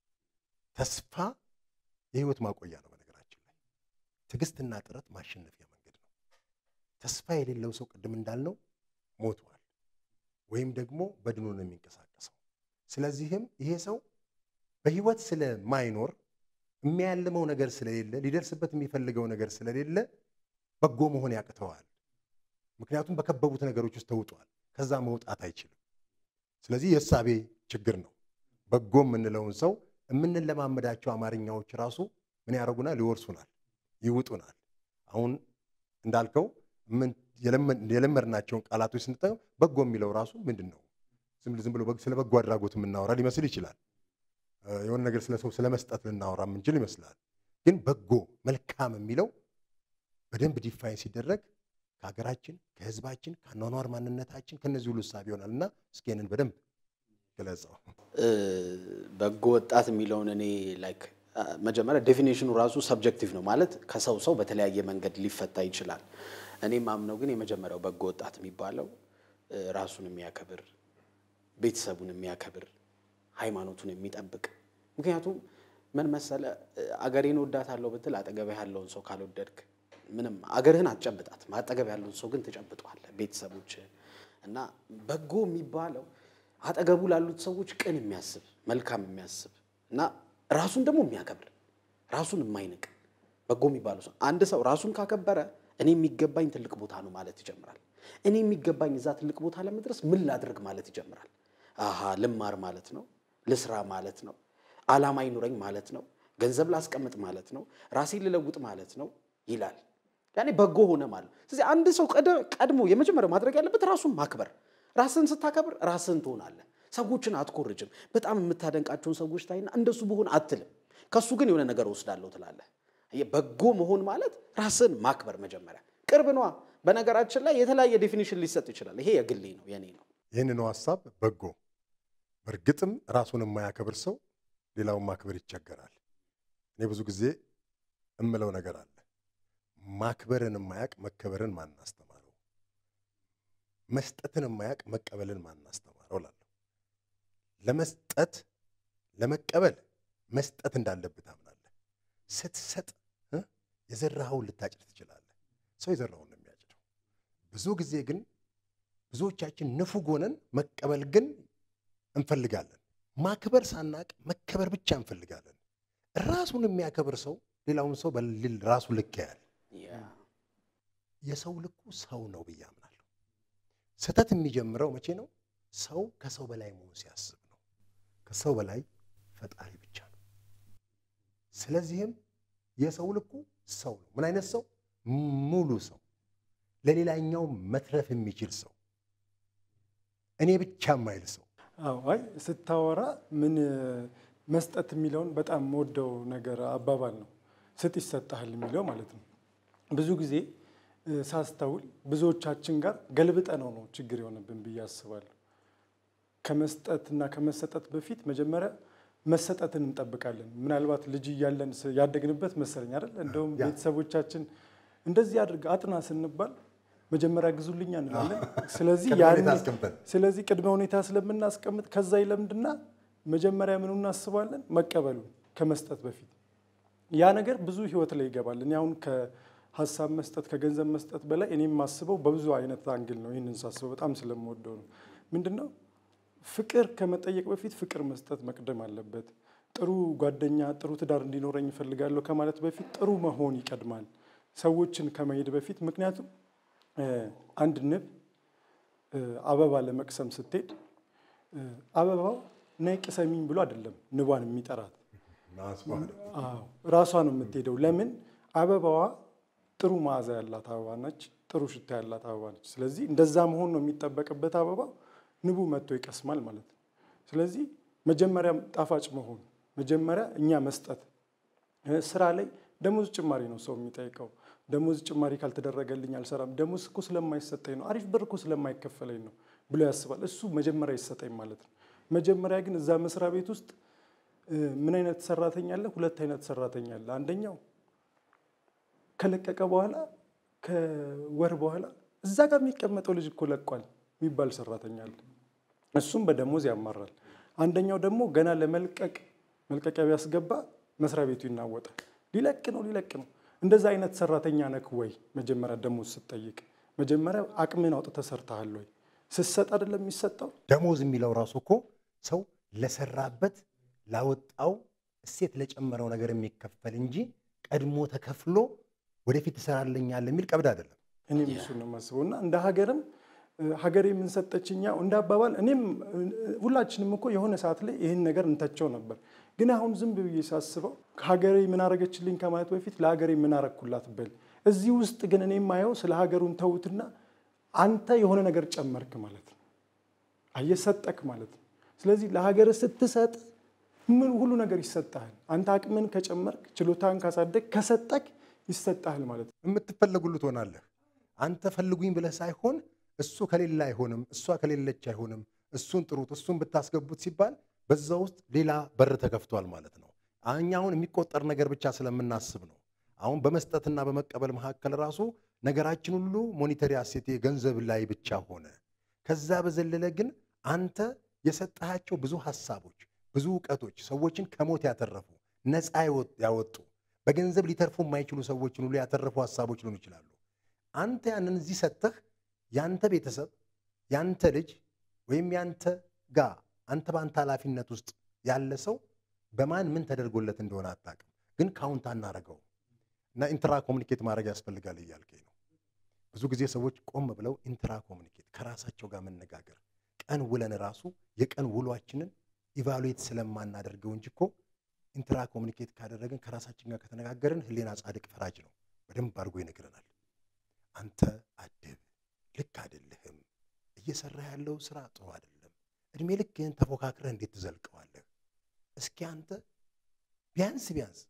ተስፋ የህይወት ማቆያ ነው። በነገራችን ላይ ትዕግስትና ጥረት ማሸነፊያ መንገድ ነው። ተስፋ የሌለው ሰው ቅድም እንዳልነው ሞቷል፣ ወይም ደግሞ በድኖ ነው የሚንቀሳቀሰው። ስለዚህም ይሄ ሰው በህይወት ስለማይኖር የሚያልመው ነገር ስለሌለ ሊደርስበት የሚፈልገው ነገር ስለሌለ በጎ መሆን ያቅተዋል። ምክንያቱም በከበቡት ነገሮች ውስጥ ተውጧል። ከዛ መውጣት አይችልም። ስለዚህ የእሳቤ ችግር ነው። በጎ የምንለውን ሰው የምንለማመዳቸው አማርኛዎች ራሱ ምን ያደርጉናል? ይወርሱናል፣ ይውጡናል። አሁን እንዳልከው የለመድናቸውን ቃላቶች ስንጠቀም በጎ የሚለው ራሱ ምንድን ነው? ዝም ብሎ ስለ በጎ አድራጎት የምናወራ ሊመስል ይችላል። የሆነ ነገር ስለ ሰው ስለ መስጠት ልናወራ የምንችል ይመስላል። ግን በጎ መልካም የሚለው በደንብ ዲፋይን ሲደረግ ከሀገራችን፣ ከህዝባችን፣ ከአኗኗር ማንነታችን ከነዚህ ሁሉ እሳቤ ይሆናል እና እስኪ ይህንን በደንብ ገለጸው። በጎ ወጣት የሚለውን እኔ ላይክ መጀመሪያ ዴፊኔሽኑ ራሱ ሰብጀክቲቭ ነው ማለት ከሰው ሰው በተለያየ መንገድ ሊፈታ ይችላል። እኔ ማምነው ግን የመጀመሪያው በጎ ወጣት የሚባለው ራሱን የሚያከብር ቤተሰቡን የሚያከብር ሃይማኖቱን የሚጠብቅ ምክንያቱም ምን መሰለ አገሬን ወዳታለሁ ብትል አጠገብ ያለውን ሰው ካልወደድክ ምንም አገርህን አትጨብጣትም። አጠገብ ያለውን ሰው ግን ትጨብጠዋለህ፣ ቤተሰቦችህን እና በጎ የሚባለው አጠገቡ ላሉት ሰዎች ቅን የሚያስብ መልካም የሚያስብ እና ራሱን ደግሞ የሚያከብር ራሱን የማይንቅ በጎ የሚባለው ሰው አንድ ሰው ራሱን ካከበረ እኔ የሚገባኝ ትልቅ ቦታ ነው ማለት ይጀምራል። እኔ የሚገባኝ እዛ ትልቅ ቦታ ለመድረስ ምን ላድርግ ማለት ይጀምራል። አሃ ልማር ማለት ነው፣ ልስራ ማለት ነው፣ ዓላማ ይኑረኝ ማለት ነው፣ ገንዘብ ላስቀምጥ ማለት ነው፣ ራሴን ልለውጥ ማለት ነው ይላል። ያኔ በጎ ሆነ ማለት ነው። ስለዚህ አንድ ሰው ቀድሞ የመጀመሪያው ማድረግ ያለበት ራሱን ማክበር። ራስን ስታከብር ራስን ትሆናለህ። ሰዎችን አትኮርጅም። በጣም የምታደንቃቸውን ሰዎች ታይና እንደሱ ብሆን አትልም። ከሱ ግን የሆነ ነገር ወስዳለሁ ትላለህ። በጎ መሆን ማለት ራስን ማክበር መጀመሪያ ቅርብ ነዋ። በነገራችን ላይ የተለያየ ዴፊኒሽን ሊሰጥ ይችላል። ይሄ የግሌ ነው የኔ ነው። ይህንኑ ሀሳብ በጎ በእርግጥም ራሱን የማያከብር ሰው ሌላውን ማክበር ይቸገራል። እኔ ብዙ ጊዜ እምለው ነገር አለ። ማክበርን የማያውቅ መከበርን ማን አስተማረው? መስጠትን የማያውቅ መቀበልን ማን አስተማረው እላለሁ። ለመስጠት ለመቀበል መስጠት እንዳለብህ ታምናለህ። ስትሰጥ የዘራኸውን ልታጭድ ትችላለህ። ሰው የዘራውን ነው የሚያጭደው። ብዙ ጊዜ ግን ብዙዎቻችን ንፉግ ሆነን መቀበል ግን እንፈልጋለን። ማክበር ሳናቅ መከበር ብቻ እንፈልጋለን። ራሱን የሚያከብር ሰው ሌላውን ሰው በልል ራሱ ልክ ያያል። የሰው ልኩ ሰው ነው ብዬ አምናለሁ። ስህተት የሚጀምረው መቼ ነው? ሰው ከሰው በላይ መሆን ሲያስብ ነው። ከሰው በላይ ፈጣሪ ብቻ ነው። ስለዚህም የሰው ልኩ ሰው ነው። ምን አይነት ሰው? ሙሉ ሰው፣ ለሌላኛው መትረፍ የሚችል ሰው፣ እኔ ብቻ የማይል ሰው። አዎ አይ ስታወራ ምን መስጠት የሚለውን በጣም የምወደው ነገር አባባል ነው። ስጥ ይሰጥሃል የሚለው ማለት ነው። ብዙ ጊዜ ሳስተውል ብዙዎቻችን ጋር ገልብጠ ነው ነው ችግር የሆነብን ብዬ አስባለሁ። ከመስጠትና ከመሰጠት በፊት መጀመሪያ መሰጠትን እንጠብቃለን። ምናልባት ልጅ እያለን ስ- ያደግንበት መሰለኝ አይደል? እንደውም ያ። ቤተሰቦቻችን እንደዚህ አድርግ አጥና ስንባል መጀመሪያ ግዙልኛ እንላለን። ስለዚህ ቅድመ ሁኔታ ያን- አስቀምጠን። ስለዚህ ቅድመ ሁኔታ ስለምናስቀምጥ ከዛ ይለምድና መጀመሪያ ምኑ እናስባለን መቀበሉ ከመስጠት በፊት ያ ነገር ብዙ ህይወት ላይ ይገባል። እኔ አሁን ከሀሳብ መስጠት ከገንዘብ መስጠት በላይ እኔ የማስበው በብዙ አይነት አንግል ነው። ይህንን ሳስበው በጣም ስለምወደው ነው። ምንድን ነው ፍቅር ከመጠየቅ በፊት ፍቅር መስጠት መቅደም አለበት። ጥሩ ጓደኛ፣ ጥሩ ትዳር እንዲኖረኝ እፈልጋለሁ ከማለት በፊት ጥሩ መሆን ይቀድማል፣ ሰዎችን ከመሄድ በፊት። ምክንያቱም እ፣ አንድ ንብ እ፣ አበባ ለመቅሰም ስትሄድ እ፣ አበባው ነይ ቅሰሚኝ ብሎ አይደለም ንቧን የሚጠራት ማስዋል አዎ ራሷ ነው የምትሄደው። ለምን አበባዋ ጥሩ መዓዛ ያላት አበባ ነች፣ ጥሩ ሽታ ያላት አበባ ነች። ስለዚህ እንደዛ መሆን ነው የሚጠበቅበት። አበባ ንቡ መጥቶ ይቀስማል ማለት ነው። ስለዚህ መጀመሪያ ጣፋጭ መሆን፣ መጀመሪያ እኛ መስጠት። እ፣ ስራ ላይ ደሞዝ ጭማሪ ነው ሰው የሚጠይቀው። ደሞዝ ጭማሪ ካልተደረገልኝ አልሰራም፣ ደሞዝ እኮ ስለማይሰጠኝ ነው፣ አሪፍ ብር እኮ ስለማይከፈለኝ ነው ብሎ ያስባል። እሱ መጀመሪያ ይሰጠኝ ማለት ነው። መጀመሪያ ግን እዛ መስሪያ ቤት ውስጥ እ፣ ምን አይነት ሰራተኛ አለ? ሁለት አይነት ሰራተኛ አለ። አንደኛው ከለቀቀ በኋላ ከወር በኋላ እዛ ጋር የሚቀመጠው ልጅ እኮ ለቋል የሚባል ሰራተኛ አለ። እሱም በደሞዝ ያማራል። አንደኛው ደግሞ ገና ለመልቀቅ መልቀቂያ ቢያስገባ መስሪያ ቤቱ ይናወጣል። ሊለቅ ነው ሊለቅ ነው። እንደዛ አይነት ሰራተኛ ነክ ወይ? መጀመሪያ ደሞዝ ስትጠይቅ መጀመሪያ አቅምን አውጥተህ ሰርተሃል ወይ? ስትሰጥ አይደለም የሚሰጠው ደሞዝ የሚለው ራሱ እኮ ሰው ለሰራበት ላወጣው እሴት ለጨመረው ነገር የሚከፈል እንጂ ቀድሞ ተከፍሎ ወደፊት ትሰራለኛል የሚል ቀብድ አይደለም። እኔም እሱ ነው የማስበው እና እንደ ሀገርም እ፣ ሀገሬ የምንሰጠችኛ እንደ አባባል እኔም እ፣ ሁላችንም እኮ የሆነ ሰዓት ላይ ይህን ነገር እንተቸው ነበር። ግን አሁን ዝም ብዬ ሳስበው ሀገሬ ምን አረገችልኝ ከማለት በፊት ለሀገሬ ምን አረግኩላት በል። እዚህ ውስጥ ግን እኔ የማየው ስለ ሀገሩን ተውትና አንተ የሆነ ነገር ጨመርክ ማለት ነው። አየሰጠክ ማለት ነው። ስለዚህ ለሀገር ስትሰጥ ምን ሁሉ ነገር ይሰጥሃል። አንተ አቅምን ከጨመርክ ችሎታን ካሳደግ ከሰጠክ ይሰጥሃል ማለት ነው። የምትፈለጉሉ ትሆናለህ። አንተ ፈልጉኝ ብለህ ሳይሆን እሱ ከሌለ አይሆንም፣ እሷ ከሌለች አይሆንም፣ እሱን ጥሩት፣ እሱን ብታስገቡት ሲባል በዛ ውስጥ ሌላ በር ተከፍቷል ማለት ነው። እኛ አሁን የሚቆጠር ነገር ብቻ ስለምናስብ ነው። አሁን በመስጠትና በመቀበል መካከል ራሱ ነገራችን ሁሉ ሞኒተሪ አሴቴ ገንዘብ ላይ ብቻ ሆነ። ከዛ በዘለለ ግን አንተ የሰጠሃቸው ብዙ ሀሳቦች፣ ብዙ እውቀቶች ሰዎችን ከሞት ያተረፉ ነፃ ያወጡ በገንዘብ ሊተርፉ የማይችሉ ሰዎችን ሁሉ ያተረፉ ሀሳቦች ሊሆኑ ይችላሉ። አንተ ያንን እዚህ ሰጥተህ ያንተ ቤተሰብ ያንተ ልጅ ወይም ያንተ ጋ አንተ በአንተ ኃላፊነት ውስጥ ያለ ሰው በማን ምን ተደርጎለት እንደሆነ አታውቅም፣ ግን ካውንት አናረገው እና ኢንትራ ኮሚኒኬት ማድረግ ያስፈልጋል እያልከኝ ነው። ብዙ ጊዜ ሰዎች ቆም ብለው ኢንትራ ኮሚኒኬት ከራሳቸው ጋር መነጋገር ቀን ውለን ራሱ የቀን ውሏችንን ኢቫሉዌት ስለማናደርገው እንጂ እኮ ኢንትራ ኮሚኒኬት ካደረግን ከራሳችን ጋር ከተነጋገርን ሕሊና ጻድቅ ፈራጅ ነው። በደንብ አድርጎ ይነግረናል። አንተ አድብ፣ ልክ አይደለህም፣ እየሰራ ያለው ስራ ጥሩ አይደለም፣ እድሜ ልክህን ተፎካክረህ እንዴት ትዘልቀዋለህ? እስኪ አንተ ቢያንስ ቢያንስ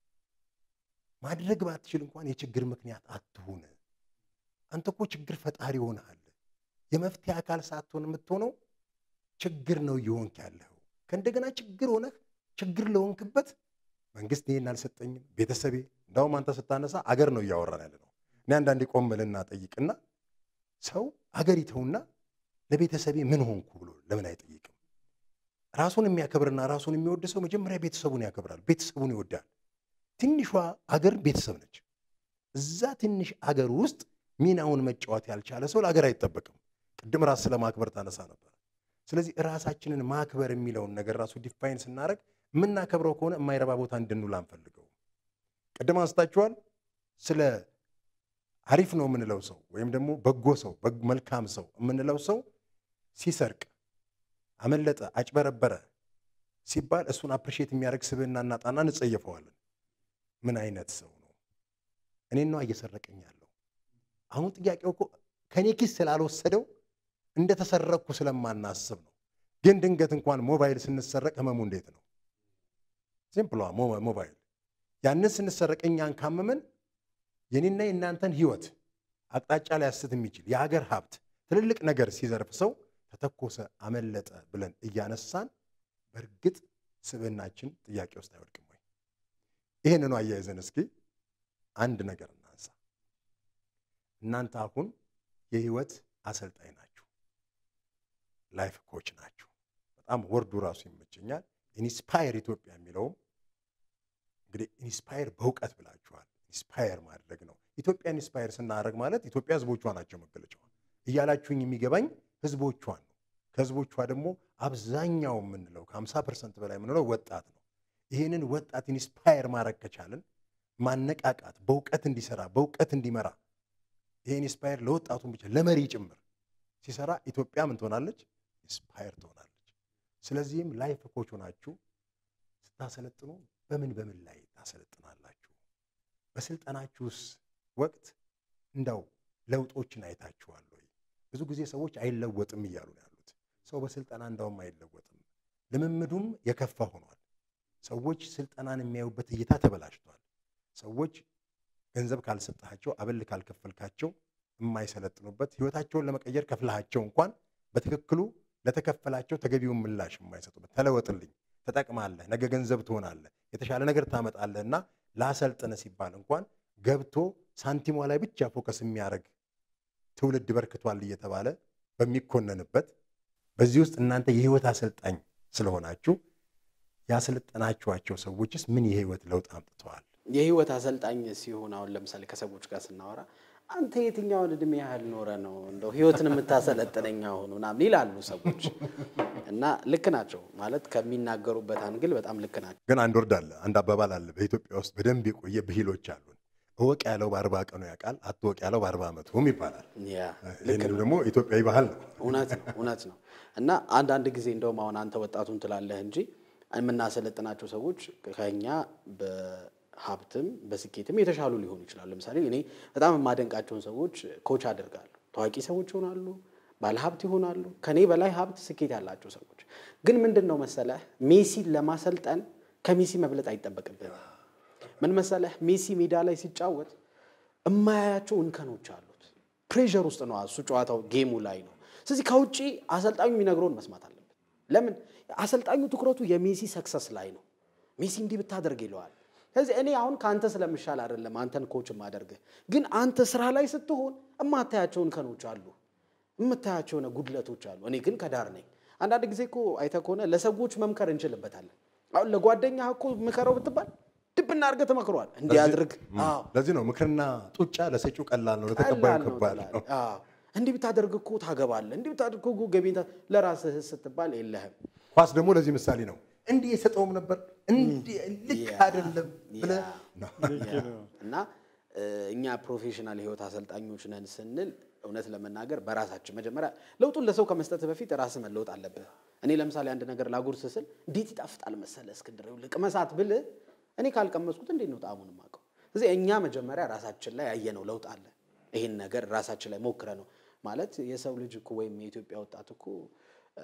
ማድረግ ባትችል እንኳን የችግር ምክንያት አትሁን። አንተ እኮ ችግር ፈጣሪ ሆነሃል። የመፍትሄ አካል ሳትሆን የምትሆነው ችግር ነው እየሆንክ ያለኸው። ከእንደገና ችግር ሆነህ ችግር ለሆንክበት መንግስት ይሄን አልሰጠኝም፣ ቤተሰቤ እንዳውም አንተ ስታነሳ አገር ነው እያወራን ያለ ነው። እኔ አንዳንዴ ቆም ብልና ጠይቅና ሰው አገር ይተውና ለቤተሰቤ ምን ሆንኩ ብሎ ለምን አይጠይቅም? ራሱን የሚያከብርና ራሱን የሚወድ ሰው መጀመሪያ ቤተሰቡን ያከብራል፣ ቤተሰቡን ይወዳል። ትንሿ አገር ቤተሰብ ነች። እዛ ትንሽ አገር ውስጥ ሚናውን መጫወት ያልቻለ ሰው ለአገር አይጠበቅም። ቅድም ራስ ስለማክበር ታነሳ ነበር። ስለዚህ ራሳችንን ማክበር የሚለውን ነገር ራሱ ዲፋይን ስናደርግ የምናከብረው ከሆነ የማይረባ ቦታ እንድንውል አንፈልገው። ቅድም አንስታችኋል። ስለ አሪፍ ነው የምንለው ሰው ወይም ደግሞ በጎ ሰው መልካም ሰው የምንለው ሰው ሲሰርቅ፣ አመለጠ፣ አጭበረበረ ሲባል እሱን አፕሪሼት የሚያደርግ ስብዕና እናጣና እንጸየፈዋለን። ምን አይነት ሰው ነው? እኔን ነው እየሰረቀኝ ያለው። አሁን ጥያቄው እኮ ከኔ ኪስ ስላልወሰደው እንደተሰረቅኩ ስለማናስብ ነው። ግን ድንገት እንኳን ሞባይል ስንሰረቅ ህመሙ እንዴት ነው? ሲምፕሏ ሞባይል ያንን ስንሰረቅ እኛን ካመመን የኔና የእናንተን ህይወት አቅጣጫ ሊያስት የሚችል የሀገር ሀብት ትልልቅ ነገር ሲዘርፍ ሰው ተተኮሰ፣ አመለጠ ብለን እያነሳን በእርግጥ ስብዕናችን ጥያቄ ውስጥ አይወድቅም ወይ? ይህንኑ አያይዘን እስኪ አንድ ነገር እናንሳ። እናንተ አሁን የህይወት አሰልጣኝ ናችሁ፣ ላይፍ ኮች ናችሁ። በጣም ወርዱ ራሱ ይመቸኛል። ኢንስፓየር ኢትዮጵያ የሚለውም እንግዲህ ኢንስፓየር በእውቀት ብላችኋል። ኢንስፓየር ማድረግ ነው። ኢትዮጵያ ኢንስፓየር ስናደርግ ማለት ኢትዮጵያ ህዝቦቿ ናቸው መገለጫዋ እያላችሁኝ የሚገባኝ ህዝቦቿን ነው። ከህዝቦቿ ደግሞ አብዛኛው የምንለው ከ50 ፐርሰንት በላይ የምንለው ወጣት ነው። ይህንን ወጣት ኢንስፓየር ማድረግ ከቻልን ማነቃቃት፣ በእውቀት እንዲሰራ፣ በእውቀት እንዲመራ ይሄ ኢንስፓየር ለወጣቱን ብቻ ለመሪ ጭምር ሲሰራ ኢትዮጵያ ምን ትሆናለች? ኢንስፓየር ትሆናለች። ስለዚህም ላይፍ ኮች ሆናችሁ ስታሰለጥኑ በምን በምን ላይ ታሰለጥናላችሁ? በስልጠናችሁስ ወቅት እንደው ለውጦችን አይታችኋል ወይ? ብዙ ጊዜ ሰዎች አይለወጥም እያሉ ነው ያሉት። ሰው በስልጠና እንዳውም አይለወጥም፣ ልምምዱም የከፋ ሆኗል። ሰዎች ስልጠናን የሚያዩበት እይታ ተበላሽቷል። ሰዎች ገንዘብ ካልሰጠሃቸው፣ አበል ካልከፈልካቸው የማይሰለጥኑበት ህይወታቸውን ለመቀየር ከፍልሃቸው እንኳን በትክክሉ ለተከፈላቸው ተገቢውን ምላሽ የማይሰጡበት ተለወጥልኝ፣ ተጠቅማለህ፣ ነገ ገንዘብ ትሆናለህ፣ የተሻለ ነገር ታመጣለህ እና ላሰልጥነ ሲባል እንኳን ገብቶ ሳንቲሟ ላይ ብቻ ፎከስ የሚያደርግ ትውልድ በርክቷል እየተባለ በሚኮነንበት በዚህ ውስጥ እናንተ የህይወት አሰልጣኝ ስለሆናችሁ ያሰለጠናችኋቸው ሰዎችስ ምን የህይወት ለውጥ አምጥተዋል? የህይወት አሰልጣኝ ሲሆን አሁን ለምሳሌ ከሰዎች ጋር ስናወራ አንተ የትኛውን እድሜ ያህል ኖረ ነው እንደው ህይወትን የምታሰለጥነኝ አሁን ምናምን ይላሉ ሰዎች እና ልክ ናቸው ማለት ከሚናገሩበት አንግል በጣም ልክ ናቸው። ግን አንድ ወርድ አለ፣ አንድ አባባል አለ በኢትዮጵያ ውስጥ በደንብ የቆየ ብሂሎች አሉን። እወቅ ያለው በአርባ ቀኑ ያውቃል፣ አትወቅ ያለው በአርባ ዓመቱም ይባላል። ያ ልክ ይህንም ነው። ደግሞ ኢትዮጵያዊ ባህል ነው። እውነት ነው እውነት ነው። እና አንዳንድ ጊዜ እንደውም አሁን አንተ ወጣቱን ትላለህ እንጂ የምናሰለጥናቸው ሰዎች ከኛ በሀብትም በስኬትም የተሻሉ ሊሆኑ ይችላሉ። ለምሳሌ እኔ በጣም የማደንቃቸውን ሰዎች ኮች አደርጋለሁ። ታዋቂ ሰዎች ይሆናሉ፣ ባለሀብት ይሆናሉ፣ ከኔ በላይ ሀብት፣ ስኬት ያላቸው ሰዎች። ግን ምንድን ነው መሰለህ ሜሲን ለማሰልጠን ከሜሲ መብለጥ አይጠበቅብህም። ምን መሰለህ ሜሲ ሜዳ ላይ ሲጫወት እማያያቸው እንከኖች አሉት። ፕሬዠር ውስጥ ነው እሱ ጨዋታው ጌሙ ላይ ነው። ስለዚህ ከውጭ አሰልጣኙ የሚነግረውን መስማት አለበት። ለምን አሰልጣኙ ትኩረቱ የሜሲ ሰክሰስ ላይ ነው። ሜሲ እንዲህ ብታደርግ ይለዋል። ስለዚህ እኔ አሁን ከአንተ ስለምሻል አይደለም አንተን ኮች የማደርግህ፣ ግን አንተ ስራ ላይ ስትሆን እማታያቸው እንከኖች አሉ፣ የምታያቸው የሆነ ጉድለቶች አሉ። እኔ ግን ከዳር ነኝ። አንዳንድ ጊዜ እኮ አይተህ ከሆነ ለሰዎች መምከር እንችልበታለን። አሁን ለጓደኛህ እኮ ምከረው ብትባል ድብና አድርገህ ትመክረዋል። እንዲያድርግ አዎ ለዚህ ነው ምክርና ጡጫ ለሰጪው ቀላል ነው፣ ለተቀባዩ ቀላል ነው ከባድ ነው። ትላለህ። አዎ። እንዲህ ብታደርግ እኮ ታገባለህ፣ እንዲህ ብታደርግ እኮ ገቢ ለራስህ ስትባል የለህም። ኳስ ደግሞ ለዚህ ምሳሌ ነው። እንዲህ የሰጠውም ነበር እንዲህ ልክ ያ፣ አይደለም ብለህ ያ። ነው። እና እ፣ እኛ ፕሮፌሽናል የህይወት አሰልጣኞች ነን ስንል እውነት ለመናገር በራሳችን መጀመሪያ ለውጡን ለሰው ከመስጠት በፊት ራስህ መለወጥ አለብህ። እኔ ለምሳሌ አንድ ነገር ላጉርስ ስል እንዴት ይጣፍጣል መሰለ እስክንድር ይኸውልህ ቅመሳት ብልህ እኔ ካልቀመስኩት እንዴት ነው ጣዕሙን የማውቀው? ስለዚህ እኛ መጀመሪያ ራሳችን ላይ ያየነው ለውጥ አለ። ይህን ነገር ራሳችን ላይ ሞክረ ነው ማለት የሰው ልጅ እኮ ወይም የኢትዮጵያ ወጣት እኮ እ፣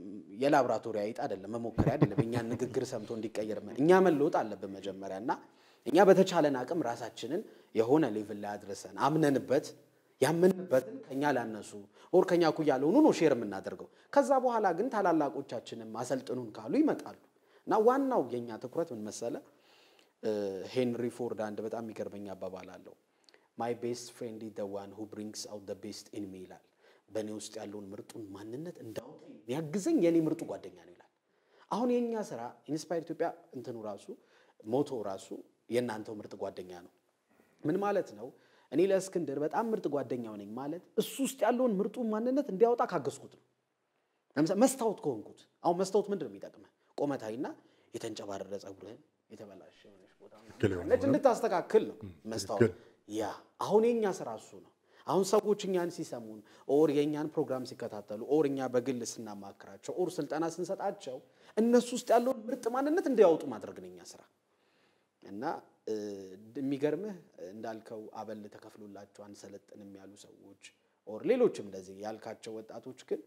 የላብራቶሪ አይጥ አይደለም፣ መሞከሪያ አይደለም። እኛን ንግግር ሰምቶ እንዲቀየር መ- እኛ መለወጥ አለብን መጀመሪያ እና እኛ በተቻለን አቅም ራሳችንን የሆነ ሌቭል ላይ አድርሰን አምነንበት ያመንበትን ከኛ ላነሱ ኦር ከኛ እኩያ ለሆኑ ነው ሼር የምናደርገው። ከዛ በኋላ ግን ታላላቆቻችንም አሰልጥኑን ካሉ ይመጣሉ እና ዋናው የኛ ትኩረት ምን መሰለ እ፣ ሄንሪ ፎርድ አንድ በጣም የሚገርመኝ አባባል አለው። ማይ ቤስት ፍሬንድ ኢዝ ዘ ዋን ሁ ብሪንግስ አውት ዘ ቤስት ኢን ሚ ይላል። በእኔ ውስጥ ያለውን ምርጡን ማንነት እንዳውጣ ያግዘኝ የኔ ምርጡ ጓደኛ ነው ይላል። አሁን የእኛ ስራ ኢንስፓየር ኢትዮጵያ እንትኑ ራሱ ሞቶ ራሱ የእናንተው ምርጥ ጓደኛ ነው። ምን ማለት ነው? እኔ ለእስክንድር በጣም ምርጥ ጓደኛው ነኝ ማለት እሱ ውስጥ ያለውን ምርጡን ማንነት እንዲያወጣ ካገዝኩት ነው። ለምሳሌ መስታወት ከሆንኩት አሁን መስታወት ምንድን ነው የሚጠቅመህ? ቆመታይና የተንጨባረረ ጸጉርህን የተበላሸ የሆነች ቦታ ትክክል የሆነ ነጭ እንድታስተካክል ነው መስታወት። ትክክል። ያ አሁን የኛ ስራ እሱ ነው። አሁን ሰዎች እኛን ሲሰሙን ኦር የእኛን ፕሮግራም ሲከታተሉ ኦር እኛ በግል ስናማክራቸው ኦር ስልጠና ስንሰጣቸው እነሱ ውስጥ ያለውን ምርጥ ማንነት እንዲያወጡ ማድረግ ነው የኛ ስራ። እና እ፣ የሚገርምህ እንዳልከው አበል ተከፍሎላቸው አንሰለጥንም ያሉ ሰዎች ኦር ሌሎችም እንደዚህ ያልካቸው ወጣቶች ግን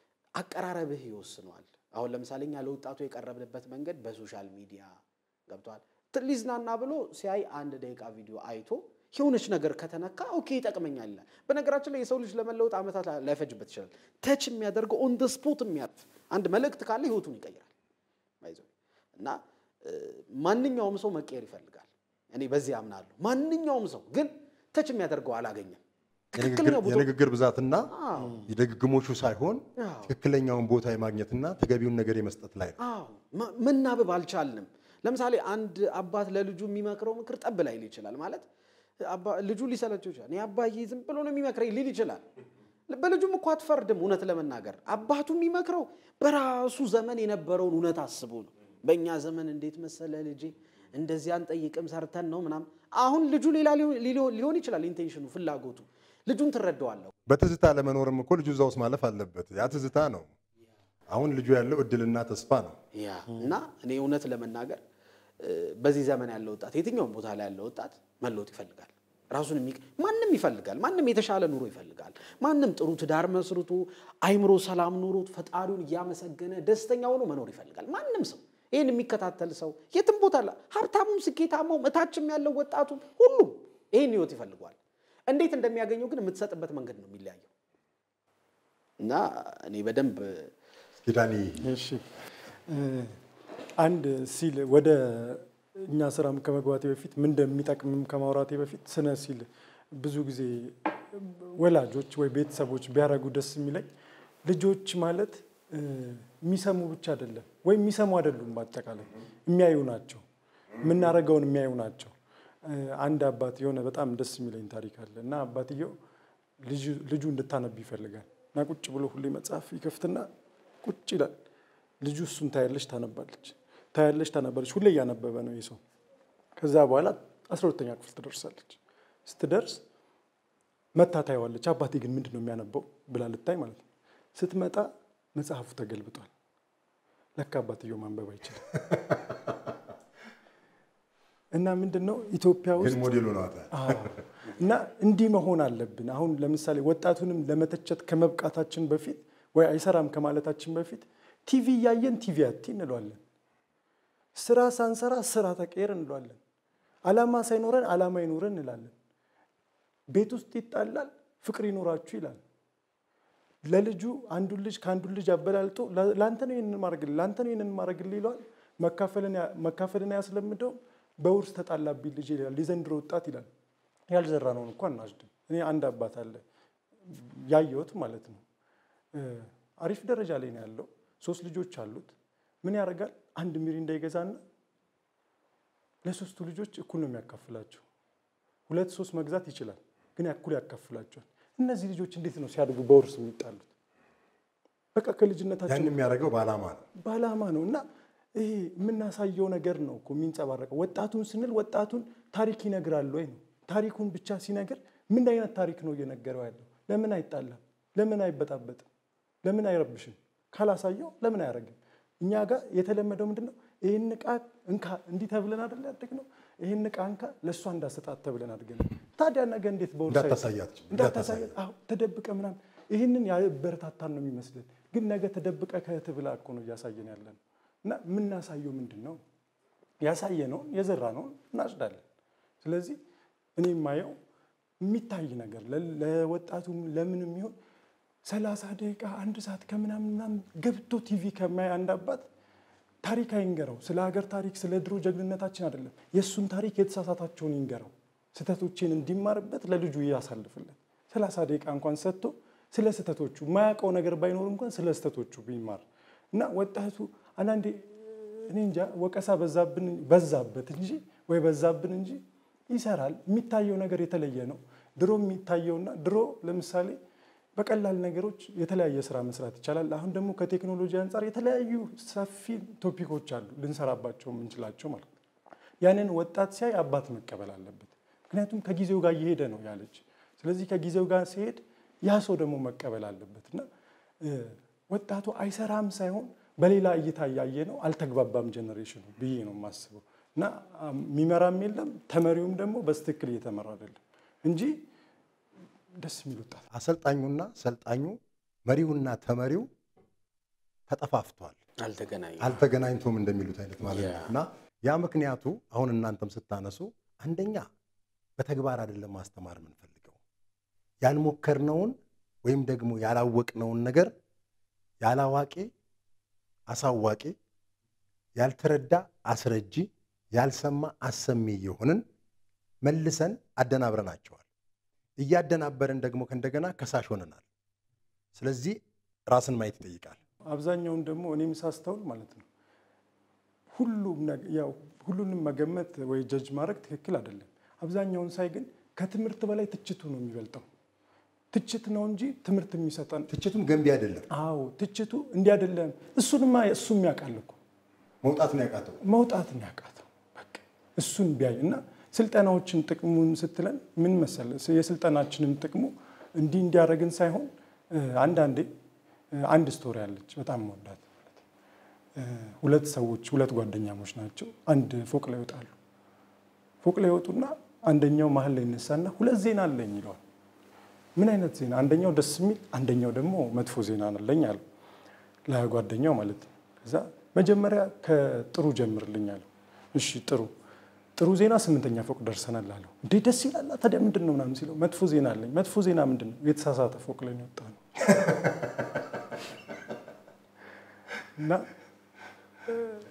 አቀራረብህ ይወስነዋል። አሁን ለምሳሌ እኛ ለወጣቱ የቀረብንበት መንገድ በሶሻል ሚዲያ ገብቷል። ሊዝናና ብሎ ሲያይ አንድ ደቂቃ ቪዲዮ አይቶ የሆነች ነገር ከተነካ ኦኬ ይጠቅመኛል ይላል። በነገራችን ላይ የሰው ልጅ ለመለወጥ ዓመታት ላይፈጅበት ይችላል። ተች የሚያደርገው ኦን ደ ስፖት የሚያርፍ አንድ መልእክት ካለ ህይወቱን ይቀይራል። ባይዘው እና እ፣ ማንኛውም ሰው መቀየር ይፈልጋል። እኔ በዚህ አምናለሁ። ማንኛውም ሰው ግን ተች የሚያደርገው አላገኘም። ትክክለኛው ቦታ የንግግር ብዛትና አዎ የድግግሞቹ ሳይሆን አዎ። ትክክለኛውን ቦታ የማግኘትና ተገቢውን ነገር የመስጠት ላይ ነው። አዎ መ- መናበብ አልቻልንም። ለምሳሌ አንድ አባት ለልጁ የሚመክረው ምክር ጠብ ላይል ይችላል። ማለት አባ- ልጁ ሊሰለቸው ይችላል። እኔ አባዬ ዝም ብሎ ነው የሚመክረኝ ሊል ይችላል። በልጁም እኮ አትፈርድም። እውነት ለመናገር አባቱ የሚመክረው በራሱ ዘመን የነበረውን እውነት አስቦ ነው። በእኛ ዘመን እንዴት መሰለ ልጄ እንደዚህ አንጠይቅም ሰርተን ነው ምናምን። አሁን ልጁ ሌላ ሊሆን- ሊሆን ሊሆን ይችላል ኢንቴንሽኑ፣ ፍላጎቱ። ልጁን ትረዳዋለሁ። በትዝታ ለመኖርም እኮ ልጁ እዛ ውስጥ ማለፍ አለበት። ያ ትዝታ ነው። አሁን ልጁ ያለው እድልና ተስፋ ነው። ያ እና እኔ እውነት ለመናገር እ፣ በዚህ ዘመን ያለ ወጣት የትኛውም ቦታ ላይ ያለ ወጣት መለወጥ ይፈልጋል። ራሱን የሚ ማንም ይፈልጋል። ማንም የተሻለ ኑሮ ይፈልጋል። ማንም ጥሩ ትዳር መስርቶ አይምሮ ሰላም ኑሮት ፈጣሪውን እያመሰገነ ደስተኛ ሆኖ መኖር ይፈልጋል። ማንም ሰው ይህን የሚከታተል ሰው የትም ቦታ ላ ሀብታሙም፣ ስኬታማውም፣ እታችም ያለው ወጣቱም ሁሉም ይህን ህይወት ይፈልጓል። እንዴት እንደሚያገኘው ግን የምትሰጥበት መንገድ ነው የሚለያየው እና እኔ በደንብ እስኪ ዳኒ እሺ እ፣ አንድ ሲል ወደ እኛ ስራም ከመግባቴ በፊት ምን እንደሚጠቅምም ከማውራቴ በፊት ስነ ሲል ብዙ ጊዜ ወላጆች ወይ ቤተሰቦች ቢያደርጉ ደስ የሚለኝ ልጆች ማለት እ፣ የሚሰሙ ብቻ አይደለም ወይ የሚሰሙ አይደሉም፣ በአጠቃላይ የሚያዩ ናቸው። የምናደርገውን የሚያዩ ናቸው። እ፣ አንድ አባት የሆነ በጣም ደስ የሚለኝ ታሪክ አለ እና አባትየው ልጁ- ልጁ እንድታነብ ይፈልጋል እና ቁጭ ብሎ ሁሌ መጽሐፍ ይከፍትና ቁጭ ይላል። ልጁ እሱን ታያለች፣ ታነባለች፣ ታያለች፣ ታነባለች። ሁሌ እያነበበ ነው ይህ ሰው። ከዛ በኋላ አስራ ሁለተኛ ክፍል ትደርሳለች። ስትደርስ መታ ታየዋለች። አባቴ ግን ምንድን ነው የሚያነበው ብላ ልታይ ማለት ነው። ስትመጣ መጽሐፉ ተገልብጧል። ለካ አባትየው ማንበብ አይችልም። እና ምንድን ነው ኢትዮጵያ ውስጥ ይህን ሞዴል ሆነዋታል። አዎ። እና እንዲህ መሆን አለብን። አሁን ለምሳሌ ወጣቱንም ለመተቸት ከመብቃታችን በፊት ወይ አይሰራም ከማለታችን በፊት ቲቪ እያየን ቲቪ አቲ እንለዋለን። ስራ ሳንሰራ ስራ ተቀየር እንለዋለን። አላማ ሳይኖረን አላማ ይኖረን እንላለን። ቤት ውስጥ ይጣላል፣ ፍቅር ይኖራችሁ ይላል። ለልጁ አንዱን ልጅ ከአንዱን ልጅ አበላልጦ ለአንተ ነው ይህንን ማድረግልህ ለአንተ ነው ይህንን ማድረግልህ ይለዋል። መካፈልን አያስለምደውም። በውርስ ተጣላብኝ ልጅ ይላል። የዘንድሮ ወጣት ይላል። ያልዘራ ነውን እኮ አናጭድም። እኔ አንድ አባት አለ ያየሁት ማለት ነው። አሪፍ ደረጃ ላይ ነው ያለው። ሶስት ልጆች አሉት። ምን ያደርጋል? አንድ ሚሪንዳ ይገዛና ለሶስቱ ልጆች እኩል ነው የሚያካፍላቸው። ሁለት ሶስት መግዛት ይችላል፣ ግን እኩል ያካፍላቸዋል። እነዚህ ልጆች እንዴት ነው ሲያድጉ በውርስ የሚጣሉት? በቃ ከልጅነታቸው ያን የሚያደርገው በዓላማ ነው። በዓላማ ነው እና ይሄ የምናሳየው ነገር ነው እኮ የሚንጸባረቀው። ወጣቱን ስንል ወጣቱን ታሪክ ይነግራል ወይ ነው። ታሪኩን ብቻ ሲነግር ምን አይነት ታሪክ ነው እየነገረው ያለው? ለምን አይጣላም? ለምን አይበጣበጥም? ለምን አይረብሽም? ካላሳየው ለምን አያደርግም? እኛ ጋር የተለመደው ምንድን ነው? ይህን ዕቃ እንካ እንዲህ ተብለን አይደል ያደግነው? ይህን ዕቃ እንካ ለእሷ እንዳሰጣት ተብለን አድገን ታዲያ ነገ እንዴት በውርሳ እንዳታሳያት እንዳታሳያት አዎ፣ ተደብቀ ምናምን ይህንን ያበረታታን ነው የሚመስልን፣ ግን ነገ ተደብቀ ከእህት ብላ እኮ ነው እያሳየን ያለ ነው። እና የምናሳየው ምንድን ነው? ያሳየነውን የዘራነውን እናጭዳለን። ስለዚህ እኔ የማየው የሚታይ ነገር ለወጣቱም ለምንም ይሁን ሰላሳ ደቂቃ አንድ ሰዓት ከምናምን ምናምን ገብቶ ቲቪ ከማይ አንድ አባት ታሪክ አይንገረው። ስለ ሀገር ታሪክ ስለ ድሮ ጀግንነታችን አይደለም፣ የእሱን ታሪክ የተሳሳታቸውን ይንገረው። ስህተቶችን እንዲማርበት ለልጁ ያሳልፍለት። ሰላሳ ደቂቃ እንኳን ሰጥቶ ስለ ስህተቶቹ የማያውቀው ነገር ባይኖር እንኳን ስለ ስህተቶቹ ቢማር እና ወጣቱ አንዳንዴ እኔ እንጃ ወቀሳ በዛብን በዛበት እንጂ ወይ በዛብን እንጂ ይሰራል። የሚታየው ነገር የተለየ ነው። ድሮ የሚታየውና ድሮ ለምሳሌ በቀላል ነገሮች የተለያየ ስራ መስራት ይቻላል። አሁን ደግሞ ከቴክኖሎጂ አንጻር የተለያዩ ሰፊ ቶፒኮች አሉ ልንሰራባቸው የምንችላቸው ማለት ነው። ያንን ወጣት ሲያይ አባት መቀበል አለበት። ምክንያቱም ከጊዜው ጋር እየሄደ ነው ያለች። ስለዚህ ከጊዜው ጋር ሲሄድ ያ ሰው ደግሞ መቀበል አለበት እና ወጣቱ አይሰራም ሳይሆን በሌላ እይታ እያየ ነው። አልተግባባም ጀኔሬሽኑ ብዬ ነው የማስበው እና የሚመራም የለም ተመሪውም ደግሞ በስትክክል እየተመራ አይደለም እንጂ ደስ የሚል ወጣት አሰልጣኙና ሰልጣኙ መሪውና ተመሪው ተጠፋፍቷል፣ አልተገናኘም። አልተገናኝቶም እንደሚሉት አይነት ማለት ነው ያ። እና ያ ምክንያቱ አሁን እናንተም ስታነሱ አንደኛ በተግባር አይደለም ማስተማር የምንፈልገው። ያልሞከርነውን ወይም ደግሞ ያላወቅነውን ነገር ያላዋቂ አሳዋቂ፣ ያልተረዳ አስረጂ፣ ያልሰማ አሰሚ የሆንን መልሰን አደናብረናቸዋል። እያደናበርን ደግሞ ከእንደገና ከሳሽ ሆነናል። ስለዚህ ራስን ማየት ይጠይቃል። አብዛኛውን ደግሞ እኔም ሳስተውል ማለት ነው ሁሉም ነገ- ያው ሁሉንም መገመት ወይ ጀጅ ማድረግ ትክክል አይደለም። አብዛኛውን ሳይ ግን ከትምህርት በላይ ትችቱ ነው የሚበልጠው። ትችት ነው እንጂ ትምህርት የሚሰጠን ትችቱም ገንቢ አይደለም። አዎ ትችቱ እንዲህ አይደለም። እሱንማ እሱም ያውቃል እኮ መውጣትን ያቃተው መውጣትን ያቃተው በቃ እሱን ቢያይ እና ስልጠናዎችን ጥቅሙን ስትለን ምን መሰለ የስልጠናችንን ጥቅሙ እንዲህ እንዲያደርግን ሳይሆን እ፣ አንዳንዴ እ፣ አንድ ስቶሪ አለች በጣም መወዳት ማለት ነው። እ፣ ሁለት ሰዎች ሁለት ጓደኛሞች ናቸው። አንድ ፎቅ ላይ ይወጣሉ። ፎቅ ላይ ይወጡና አንደኛው መሀል ላይ ይነሳና ሁለት ዜና አለኝ ይለዋል። ምን አይነት ዜና? አንደኛው ደስ የሚል አንደኛው ደግሞ መጥፎ ዜና አለኝ አለው ለጓደኛው ማለት ነው። ከዛ መጀመሪያ ከጥሩ ጀምርልኝ አለው። እሺ ጥሩ ጥሩ ዜና ስምንተኛ ፎቅ ደርሰናል አለው። እንዴ ደስ ይላል። ታዲያ ምንድን ነው ምናምን ሲለው መጥፎ ዜና አለኝ። መጥፎ ዜና ምንድን ነው? የተሳሳተ ፎቅ ላይ ነው የወጣ ነው እና እ፣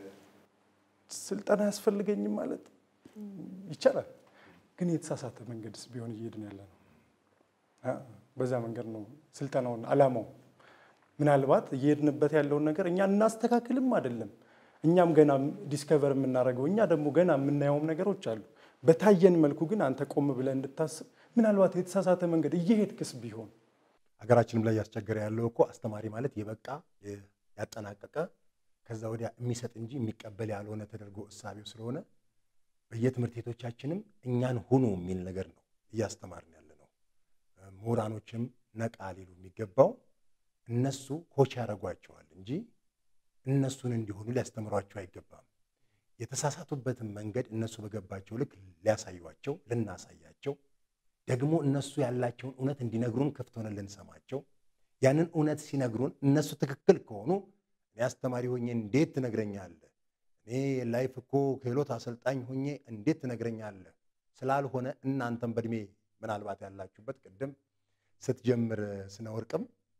ስልጠና ያስፈልገኝም ማለት ይቻላል፣ ግን የተሳሳተ መንገድስ ቢሆን እየሄድን ያለ ነው። አ፣ በዛ መንገድ ነው ስልጠናውን አላማው። ምናልባት እየሄድንበት ያለውን ነገር እኛ እናስተካክልም አይደለም እኛም ገና ዲስከቨር የምናደርገው እኛ ደግሞ ገና የምናየውም ነገሮች አሉ። በታየን መልኩ ግን አንተ ቆም ብለህ እንድታስብ ምናልባት የተሳሳተ መንገድ እየሄድክስ ቢሆን ሀገራችንም ላይ ያስቸገረ ያለው እኮ አስተማሪ ማለት የበቃ ያጠናቀቀ ከዛ ወዲያ የሚሰጥ እንጂ የሚቀበል ያልሆነ ተደርጎ እሳቤው ስለሆነ በየትምህርት ቤቶቻችንም እኛን ሁኑ የሚል ነገር ነው እያስተማርን ያለ ነው። ምሁራኖችም ነቃ ሊሉ የሚገባው እነሱ ኮች ያደርጓቸዋል እንጂ እነሱን እንዲሆኑ ሊያስተምሯቸው አይገባም። የተሳሳቱበትን መንገድ እነሱ በገባቸው ልክ ሊያሳዩቸው፣ ልናሳያቸው ደግሞ እነሱ ያላቸውን እውነት እንዲነግሩን ክፍት ሆነን ልንሰማቸው ያንን እውነት ሲነግሩን እነሱ ትክክል ከሆኑ እኔ አስተማሪ ሆኜ እንዴት ትነግረኛለህ? እኔ ላይፍ እኮ ክህሎት አሰልጣኝ ሆኜ እንዴት ትነግረኛለህ? ስላልሆነ እናንተም በእድሜ ምናልባት ያላችሁበት ቅድም ስትጀምር ስነ ወርቅም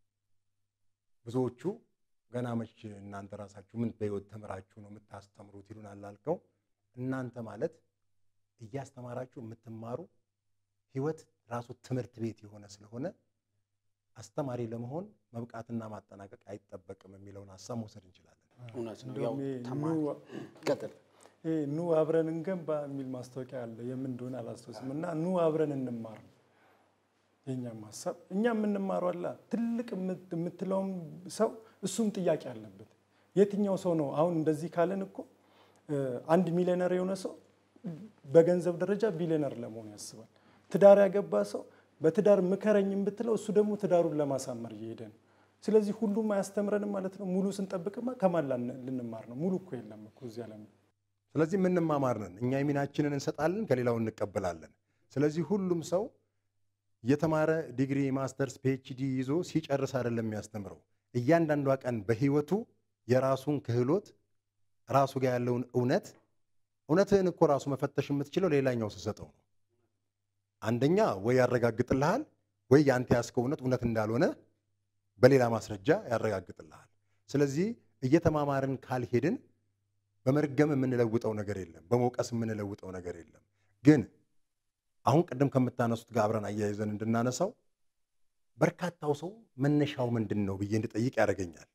ብዙዎቹ ገና መች እናንተ ራሳችሁ ምን በህይወት ተምራችሁ ነው የምታስተምሩት ይሉናል አልከው። እናንተ ማለት እያስተማራችሁ የምትማሩ ህይወት ራሱ ትምህርት ቤት የሆነ ስለሆነ አስተማሪ ለመሆን መብቃትና ማጠናቀቅ አይጠበቅም የሚለውን ሀሳብ መውሰድ እንችላለን። እውነት ነው። ያው እንደውም ይሄ ተማሪ ኑ- ቀጥል። ይሄ ኑ አብረን እንገንባ የሚል ማስታወቂያ አለ። የምን እንደሆነ አላስታውስም። እና ኑ አብረን እንማር ነው የእኛም ሀሳብ። እኛ የምንማረው አላ ትልቅ የምት- የምትለውም ሰው እሱም ጥያቄ አለበት። የትኛው ሰው ነው አሁን እንደዚህ ካለን እኮ እ፣ አንድ ሚሊዮነር የሆነ ሰው በገንዘብ ደረጃ ቢሊዮነር ለመሆን ያስባል። ትዳር ያገባ ሰው በትዳር ምከረኝም ብትለው እሱ ደግሞ ትዳሩን ለማሳመር እየሄደ ነው። ስለዚህ ሁሉም አያስተምረንም ማለት ነው። ሙሉ ስንጠብቅማ ከማን ላን- ልንማር ነው? ሙሉ እኮ የለም እኮ እዚህ ዓለም ላይ። ስለዚህ የምንማማር ነን። እኛ የሚናችንን እንሰጣለን፣ ከሌላው እንቀበላለን። ስለዚህ ሁሉም ሰው የተማረ ዲግሪ፣ ማስተርስ፣ ፒኤችዲ ይዞ ሲጨርስ አይደለም የሚያስተምረው። እያንዳንዷ ቀን በህይወቱ የራሱን ክህሎት ራሱ ጋር ያለውን እውነት እውነትህን እኮ ራሱ መፈተሽ የምትችለው ሌላኛው ስሰጠው ነው። አንደኛ ወይ ያረጋግጥልሃል ወይ የአንተ ያስከው እውነት እውነት እንዳልሆነ በሌላ ማስረጃ ያረጋግጥልሃል። ስለዚህ እየተማማርን ካልሄድን በመርገም የምንለውጠው ነገር የለም፣ በመውቀስ የምንለውጠው ነገር የለም። ግን አሁን ቅድም ከምታነሱት ጋር አብረን አያይዘን እንድናነሳው በርካታው ሰው መነሻው ምንድን ነው ብዬ እንድጠይቅ ያደርገኛል።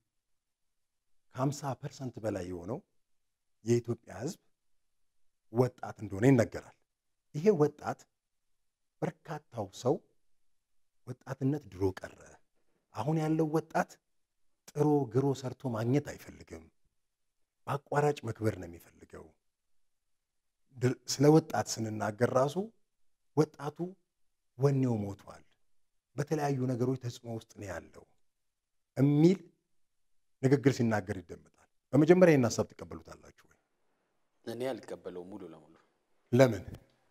ከ50 ፐርሰንት በላይ የሆነው የኢትዮጵያ ሕዝብ ወጣት እንደሆነ ይነገራል። ይሄ ወጣት በርካታው ሰው ወጣትነት ድሮ ቀረ፣ አሁን ያለው ወጣት ጥሮ ግሮ ሰርቶ ማግኘት አይፈልግም፣ በአቋራጭ መክበር ነው የሚፈልገው። ድር- ስለ ወጣት ስንናገር ራሱ ወጣቱ ወኔው ሞቷል፣ በተለያዩ ነገሮች ተጽዕኖ ውስጥ ነው ያለው የሚል ንግግር ሲናገር ይደመጣል። በመጀመሪያ ይህን ሀሳብ ትቀበሉታላችሁ ወይ? እኔ አልቀበለውም ሙሉ ለሙሉ ለምን?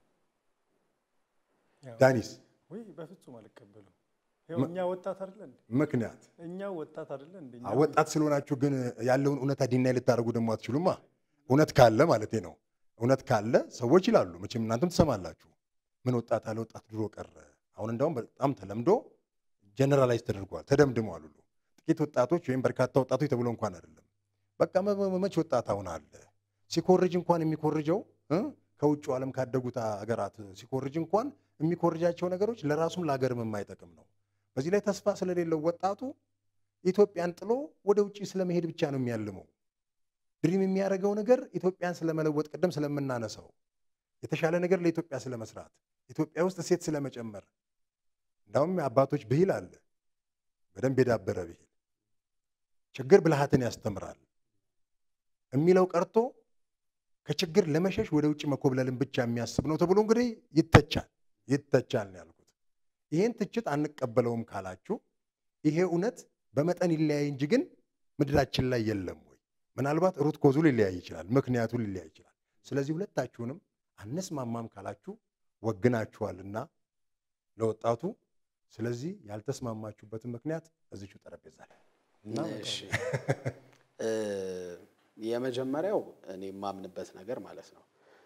ያው ዳኒስ ወይ በፍጹም አልቀበልም። ያው እኛ ወጣት አይደለ እንዴ? ምክንያት እኛ ወጣት አይደለ እንዴ? እኛ አ- ወጣት ስለሆናችሁ ግን ያለውን እውነታ ዲናይ ልታደርጉ ደግሞ አትችሉማ። እውነት ካለ ማለት ነው። እውነት ካለ ሰዎች ይላሉ። መቼም እናንተም ትሰማላችሁ። ምን ወጣት አለ ወጣት ድሮ ቀረ። አሁን እንደውም በጣም ተለምዶ ጀነራላይዝ ተደርጓል፣ ተደምድመዋል ሁሉ ጥቂት ወጣቶች ወይም በርካታ ወጣቶች ተብሎ እንኳን አይደለም። በቃ መ- መ- መች ወጣት አሁን አለ ሲኮርጅ እንኳን የሚኮርጀው እ? ከውጭ ዓለም ካደጉት ሀገራት ሲኮርጅ እንኳን የሚኮርጃቸው ነገሮች ለራሱም ለሀገርም የማይጠቅም ነው። በዚህ ላይ ተስፋ ስለሌለው ወጣቱ ኢትዮጵያን ጥሎ ወደ ውጭ ስለመሄድ ብቻ ነው የሚያልመው። ድሪም የሚያደርገው ነገር ኢትዮጵያን ስለመለወጥ፣ ቅድም ስለምናነሳው የተሻለ ነገር ለኢትዮጵያ ስለመስራት፣ ኢትዮጵያ ውስጥ እሴት ስለመጨመር። እንዳውም አባቶች ብሂል አለ በደንብ የዳበረ ብሂል ችግር ብልሃትን ያስተምራል የሚለው ቀርቶ ከችግር ለመሸሽ ወደ ውጭ መኮብለልን ብቻ የሚያስብ ነው ተብሎ እንግዲህ ይተቻል ይተቻል ነው ያልኩት። ይህን ትችት አንቀበለውም ካላችሁ ይሄ እውነት በመጠን ይለያይ እንጂ ግን ምድራችን ላይ የለም ወይ? ምናልባት ሩት ኮዙ ሊለያይ ይችላል፣ ምክንያቱ ሊለያይ ይችላል። ስለዚህ ሁለታችሁንም አነስማማም ካላችሁ ወግናችኋልና ለወጣቱ። ስለዚህ ያልተስማማችሁበትን ምክንያት እዚቹ ጠረጴዛ ላይ እና እሺ እ የመጀመሪያው እኔ የማምንበት ነገር ማለት ነው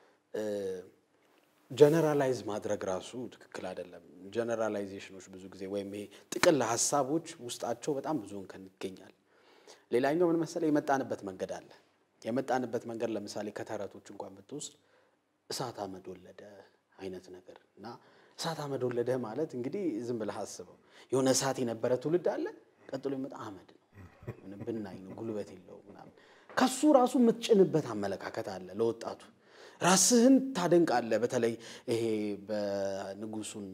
ጀነራላይዝ ማድረግ ራሱ ትክክል አይደለም። ጀነራላይዜሽኖች ብዙ ጊዜ ወይም ይሄ ጥቅል ሀሳቦች ውስጣቸው በጣም ብዙ እንከን ይገኛል። ሌላኛው ምን መሰለህ የመጣንበት መንገድ አለ። የመጣንበት መንገድ ለምሳሌ ከተረቶች እንኳን ብትወስድ እሳት አመድ ወለደ አይነት ነገር እና እሳት አመድ ወለደ ማለት እንግዲህ ዝም ብለህ አስበው የሆነ እሳት የነበረ ትውልድ አለ፣ ቀጥሎ የሚመጣ አመድ ነው፣ ምንም ብናኝ ነው፣ ጉልበት የለው ምናምን። ከሱ ራሱ የምትጭንበት አመለካከት አለ ለወጣቱ ራስህን ታደንቃለህ። በተለይ ይሄ በንጉሱና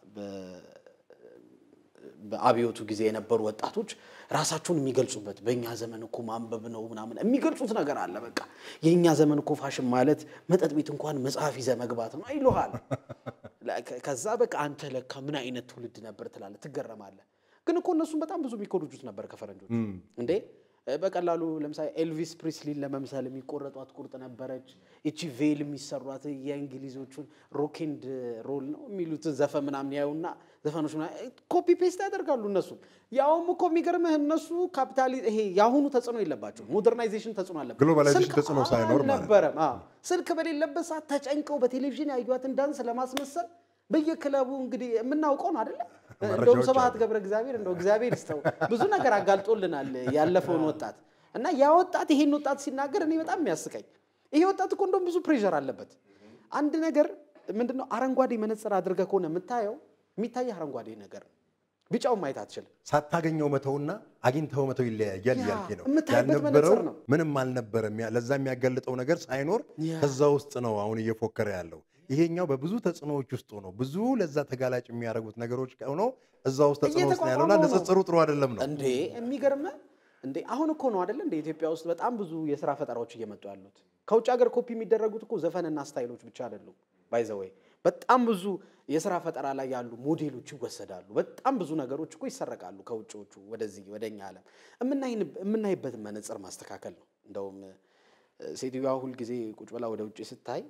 በአብዮቱ ጊዜ የነበሩ ወጣቶች ራሳቸውን የሚገልጹበት በእኛ ዘመን እኮ ማንበብ ነው ምናምን የሚገልጹት ነገር አለ። በቃ የእኛ ዘመን እኮ ፋሽን ማለት መጠጥ ቤት እንኳን መጽሐፍ ይዘህ መግባት ነው ይሉሃል። ከዛ በቃ አንተ ለካ ምን አይነት ትውልድ ነበር ትላለህ፣ ትገረማለህ። ግን እኮ እነሱም በጣም ብዙ የሚኮርጁት ነበር ከፈረንጆች እንዴ በቀላሉ ለምሳሌ ኤልቪስ ፕሪስሊን ለመምሰል የሚቆረጧት ቁርጥ ነበረች። እቺ ቬል የሚሰሯት የእንግሊዞቹን ሮኬንድ ሮል ነው የሚሉት ዘፈን ምናምን ያዩና ዘፈኖች ኮፒ ፔስት ያደርጋሉ። እነሱም ያውም እኮ የሚገርምህ እነሱ ካፒታሊ ይሄ የአሁኑ ተጽዕኖ የለባቸው ሞደርናይዜሽን ተጽዕኖ አለበት። ግሎባላይዜሽን ስልክ ተጽዕኖ ሳይኖር ማለት ነው። አልነበረም። አዎ። ስልክ በሌለበት ሰዓት ተጨንቀው በቴሌቪዥን ያዩዋትን ዳንስ ለማስመሰል በየክለቡ እንግዲህ የምናውቀው ነው አይደለ? እንደውም መረጃዎች ስብሐት አሉ። ገብረ እግዚአብሔር እንደው እግዚአብሔር ይስጠው ብዙ ነገር አጋልጦልናል ያለፈውን ወጣት እና ያ ወጣት ይሄን ወጣት ሲናገር እኔ በጣም የሚያስቀኝ ይሄ ወጣት እኮ እንደውም ብዙ ፕሬሸር አለበት። አንድ ነገር ምንድነው አረንጓዴ መነጽር አድርገህ ከሆነ የምታየው የሚታየህ አረንጓዴ ነገር ነው። ቢጫውን ማየት አትችልም። ሳታገኘው መተውና አግኝተው መተው ይለያያል ያ፣ እያልኬ ነው። የምታይበት ያልነበረው መነጽር ነው። ምንም አልነበረም። ያ- ለዛ የሚያጋልጠው ነገር ሳይኖር ያ። ከዛ ውስጥ ነው አሁን እየፎከረ ያለው። ይሄኛው በብዙ ተጽዕኖዎች ውስጥ ሆኖ ብዙ ለዛ ተጋላጭ የሚያደርጉት ነገሮች ሆኖ እዛ ውስጥ ተጽዕኖ ውስጥ ነው ያለውና እየተቋቋመው ነው። ንጽጽሩ ጥሩ አይደለም ነው። እንዴ የሚገርምህ እንዴ አሁን እኮ ነው አይደለ እንደ ኢትዮጵያ ውስጥ በጣም ብዙ የስራ ፈጠራዎች እየመጡ ያሉት ከውጭ ሀገር ኮፒ የሚደረጉት እኮ ዘፈንና ስታይሎች ብቻ አይደሉም ባይዘወይ በጣም ብዙ የስራ ፈጠራ ላይ ያሉ ሞዴሎች ይወሰዳሉ በጣም ብዙ ነገሮች እኮ ይሰረቃሉ ከውጭዎቹ ወደዚህ ወደ እኛ ዓለም የምናይን- የምናይበትን መነጽር ማስተካከል ነው እንደውም እ፣ ሴትዮዋ ሁልጊዜ ቁጭ ብላ ወደ ውጭ ስታይ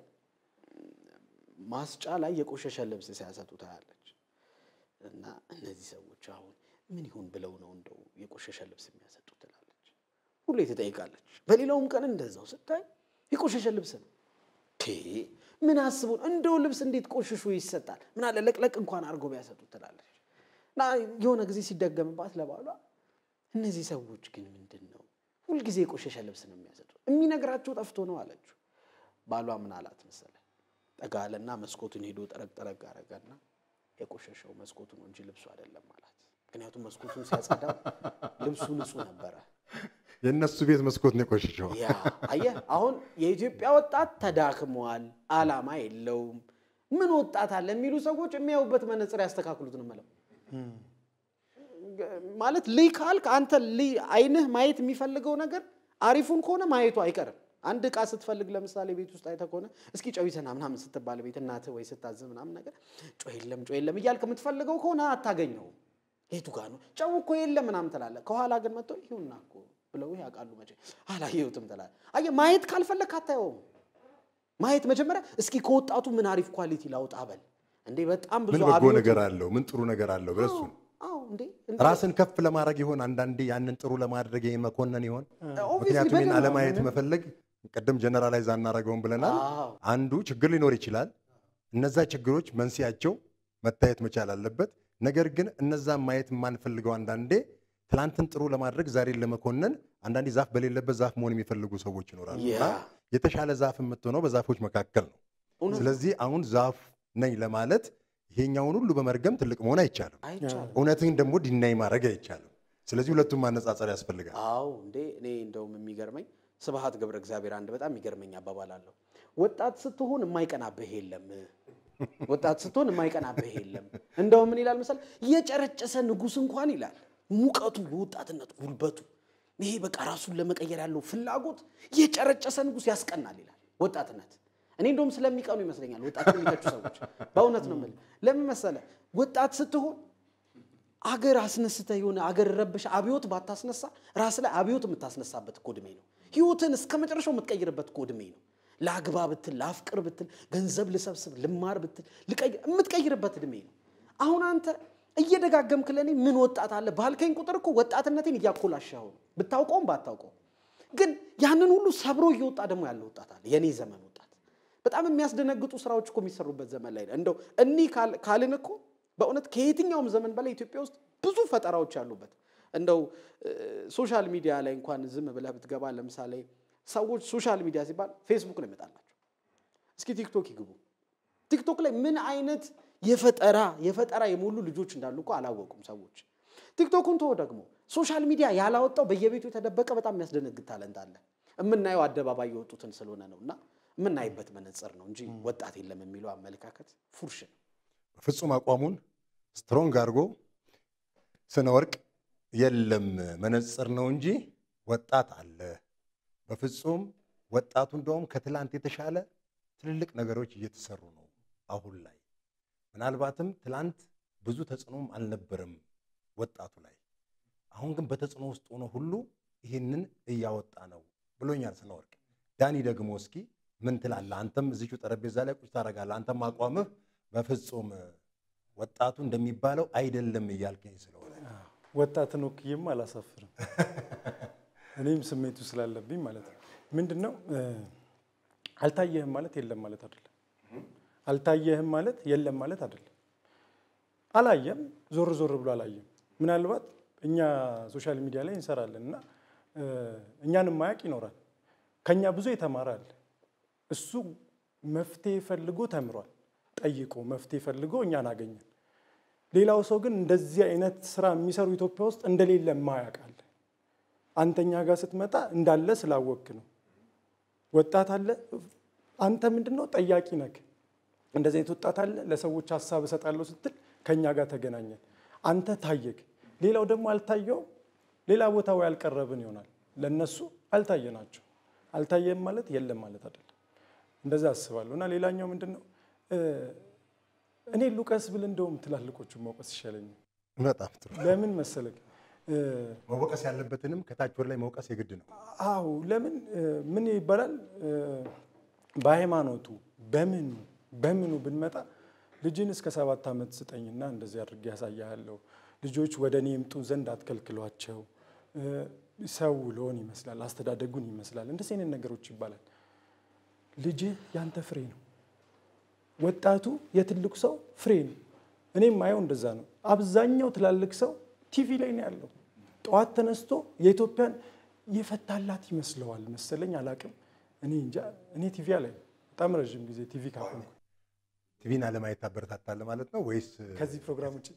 ማስጫ ላይ የቆሸሸ ልብስ ሲያሰጡ ታያለች እና እነዚህ ሰዎች አሁን ምን ይሁን ብለው ነው እንደው የቆሸሸ ልብስ የሚያሰጡ ትላለች። ሁሌ ትጠይቃለች። በሌላውም ቀን እንደዛው ስታይ የቆሸሸ ልብስ ነው። ቴ ምን አስቡን እንደው ልብስ እንዴት ቆሽሾ ይሰጣል? ምን አለ ለቅለቅ እንኳን አድርጎ ቢያሰጡት ትላለች። እና የሆነ ጊዜ ሲደገምባት ለባሏ እነዚህ ሰዎች ግን ምንድን ነው ሁልጊዜ የቆሸሸ ልብስ ነው የሚያሰጡት? የሚነግራቸው ጠፍቶ ነው አለችው። ባሏ ምን አላት መሰለ ጠጋ አለና መስኮቱን ሄዶ ጠረግ ጠረግ አረገና የቆሸሸው መስኮቱ ነው እንጂ ልብሱ አይደለም አላት። ምክንያቱም መስኮቱን ሲያጸዳው ልብሱ ንጹህ ነበረ። የእነሱ ቤት መስኮት ነው የቆሸሸው። ያ አየህ፣ አሁን የኢትዮጵያ ወጣት ተዳክሟል፣ አላማ የለውም፣ ምን ወጣት አለ የሚሉ ሰዎች የሚያዩበት መነጽር ያስተካክሉት ነው የምለው። ማለት ልይ ካልክ አንተ ልይ አይንህ ማየት የሚፈልገው ነገር አሪፉን ከሆነ ማየቱ አይቀርም። አንድ ዕቃ ስትፈልግ ለምሳሌ ቤት ውስጥ አይተህ ከሆነ እስኪ ጨው ይዘና ምናምን ስትባል ቤት እናትህ ወይ ስታዝ ምናምን ነገር ጨው የለም ጨው የለም እያልክ የምትፈልገው ከሆነ አታገኘውም። የቱ ጋር ነው ጨው እኮ የለም ምናምን ትላለህ። ከኋላ ግን መጥተው ይሁንና እኮ ብለው ያውቃሉ። መቼ አላየሁትም ትላለህ። አየህ ማየት ካልፈለግ አታየውም። ማየት መጀመሪያ እስኪ ከወጣቱ ምን አሪፍ ኳሊቲ ላውጣ በል እንዴ። በጣም ብዙ ምን በጎ አብዮት- ነገር አለው? ምን ጥሩ ነገር አለው? ብለህ እሱን አዎ እንዴ እንዴ ራስን ከፍ ለማድረግ ይሆን አንዳንዴ ያንን ጥሩ ለማድረግ ይሄን መኮነን ይሆን? Obviously ምክንያቱም ይህን በደንብ አለማየት መፈለግ ቅድም ጀነራላይዝ አናረገውም ብለናል። አዎ። አንዱ ችግር ሊኖር ይችላል። እነዛ ችግሮች መንስኤያቸው መታየት መቻል አለበት። ነገር ግን እነዛን ማየት የማንፈልገው አንዳንዴ ትላንትን ጥሩ ለማድረግ ዛሬን ለመኮነን አንዳንዴ ዛፍ በሌለበት ዛፍ መሆን የሚፈልጉ ሰዎች ይኖራሉ ያ እና የተሻለ ዛፍ የምትሆነው በዛፎች መካከል ነው። እውነት ስለዚህ አሁን ዛፍ ነኝ ለማለት ይሄኛውን ሁሉ በመርገም ትልቅ መሆን አይቻልም። አይቻልም። እውነትን ደግሞ ዲናይ ማድረግ አይቻልም። ስለዚህ ሁለቱም ማነጻጸር ያስፈልጋል። አዎ እንዴ እኔ እንደውም የሚገርመኝ ስብሐት ገብረ እግዚአብሔር አንድ በጣም የሚገርመኝ አባባል አለው። ወጣት ስትሆን የማይቀናብህ የለም። ወጣት ስትሆን የማይቀናብህ የለም። እንደውም ምን ይላል መሰል የጨረጨሰ ንጉሥ እንኳን ይላል ሙቀቱ፣ የወጣትነት ጉልበቱ፣ ይሄ በቃ ራሱን ለመቀየር ያለው ፍላጎት የጨረጨሰ ንጉሥ ያስቀናል ይላል ወጣትነት። እኔ እንደውም ስለሚቀኑ ይመስለኛል ወጣት የሚተቹ ሰዎች። በእውነት ነው የምልህ። ለምን መሰለህ ወጣት ስትሆን አገር አስነስተ የሆነ አገር ረብሽ አብዮት ባታስነሳ ራስ ላይ አብዮት የምታስነሳበት እኮ ዕድሜ ነው። ህይወትን እስከ መጨረሻው የምትቀይርበት እኮ ዕድሜ ነው። ለአግባ ብትል፣ ለአፍቅር ብትል፣ ገንዘብ ልሰብስብ፣ ልማር ብትል ልቀይር የምትቀይርበት ዕድሜ ነው። አሁን አንተ እየደጋገምክ ለእኔ ምን ወጣት አለ ባልከኝ ቁጥር እኮ ወጣትነቴን እያኮላሻኸው ነው፣ ብታውቀውም ባታውቀውም። ግን ያንን ሁሉ ሰብሮ እየወጣ ደግሞ ያለ ወጣት አለ፣ የኔ ዘመን ወጣት። በጣም የሚያስደነግጡ ስራዎች እኮ የሚሰሩበት ዘመን ላይ ነው። እንደው እኒህ ካል- ካልን እኮ በእውነት ከየትኛውም ዘመን በላይ ኢትዮጵያ ውስጥ ብዙ ፈጠራዎች ያሉበት እንደው ሶሻል ሚዲያ ላይ እንኳን ዝም ብለህ ብትገባ ለምሳሌ ሰዎች ሶሻል ሚዲያ ሲባል ፌስቡክ ነው ይመጣላቸው። እስኪ ቲክቶክ ይግቡ። ቲክቶክ ላይ ምን አይነት የፈጠራ የፈጠራ የሞሉ ልጆች እንዳሉ እኮ አላወቁም ሰዎች። ቲክቶኩን ተወው ደግሞ ሶሻል ሚዲያ ያላወጣው በየቤቱ የተደበቀ በጣም የሚያስደነግጥ ታለንት አለ። የምናየው አደባባይ የወጡትን ስለሆነ ነው እና የምናይበት መነጽር ነው እንጂ ወጣት የለም የሚለው አመለካከት ፉርሽ ነው። ፍጹም አቋሙን ስትሮንግ አድርጎ ስነ ወርቅ የለም መነጽር ነው እንጂ ወጣት አለ። በፍጹም ወጣቱ እንደውም ከትላንት የተሻለ ትልልቅ ነገሮች እየተሰሩ ነው አሁን ላይ። ምናልባትም ትላንት ብዙ ተጽዕኖም አልነበረም ወጣቱ ላይ። አሁን ግን በተጽዕኖ ውስጥ ሆኖ ሁሉ ይህንን እያወጣ ነው ብሎኛል ስነ ወርቅ። ዳኒ ደግሞ እስኪ ምን ትላለህ? አንተም እዚቹ ጠረጴዛ ላይ ቁጭ ታደርጋለህ። አንተም አቋምህ በፍጹም ወጣቱ እንደሚባለው አይደለም እያልከኝ ስለሆነ ወጣትን ወክዬም አላሳፍርም። እኔም ስሜቱ ስላለብኝ ማለት ነው። ምንድን ነው እ፣ አልታየህም ማለት የለም ማለት አይደለም። አልታየህም ማለት የለም ማለት አይደለም። አላየም፣ ዞር ዞር ብሎ አላየም። ምናልባት እኛ ሶሻል ሚዲያ ላይ እንሰራለን እና እ፣ እኛን የማያውቅ ይኖራል። ከኛ ብዙ የተማረ አለ። እሱ መፍትሄ ፈልጎ ተምሯል። ጠይቆ መፍትሄ ፈልጎ እኛን አገኘን። ሌላው ሰው ግን እንደዚህ አይነት ስራ የሚሰሩ ኢትዮጵያ ውስጥ እንደሌለ ማያውቃል። አንተኛ ጋር ስትመጣ እንዳለ ስላወክ ነው። ወጣት አለ። አንተ ምንድን ነው ጠያቂ ነክ። እንደዚህ አይነት ወጣት አለ። ለሰዎች ሀሳብ እሰጣለሁ ስትል ከእኛ ጋር ተገናኘን። አንተ ታየክ። ሌላው ደግሞ አልታየውም። ሌላ ቦታ ወይ አልቀረብን ይሆናል። ለእነሱ አልታየናቸው። አልታየም ማለት የለም ማለት አይደለም። እንደዛ አስባለሁ። እና ሌላኛው ምንድን ነው እ፣ እኔ ሉቀስ ብል እንደውም ትላልቆቹን መውቀስ ይሻለኛል። በጣም ጥሩ። ለምን መሰለህ እ፣ መወቀስ ያለበትንም ከታች ወደ ላይ መውቀስ የግድ ነው። አዎ ለምን እ፣ ምን ይባላል እ፣ በሃይማኖቱ በምኑ በምኑ ብንመጣ ልጅን እስከ ሰባት ዓመት ስጠኝና እንደዚህ አድርጌ ያሳያለሁ። ልጆች ወደ እኔ ይምጡ ዘንድ አትከልክሏቸው። እ፣ ሰው ልሆን ይመስላል፣ አስተዳደጉን ይመስላል። እንደዚህ አይነት ነገሮች ይባላል። ልጅህ ያንተ ፍሬ ነው። ወጣቱ የትልቁ ሰው ፍሬ ነው። እኔም ማየው እንደዛ ነው። አብዛኛው ትላልቅ ሰው ቲቪ ላይ ነው ያለው። ጠዋት ተነስቶ የኢትዮጵያን የፈታላት ይመስለዋል መሰለኝ፣ አላቅም። እኔ እንጃ። እኔ ቲቪ ላይ በጣም ረዥም ጊዜ ቲቪ ካቆምኩ ቲቪን አለማየት ታበረታታለህ ማለት ነው ወይስ ከዚህ ፕሮግራም ውጭ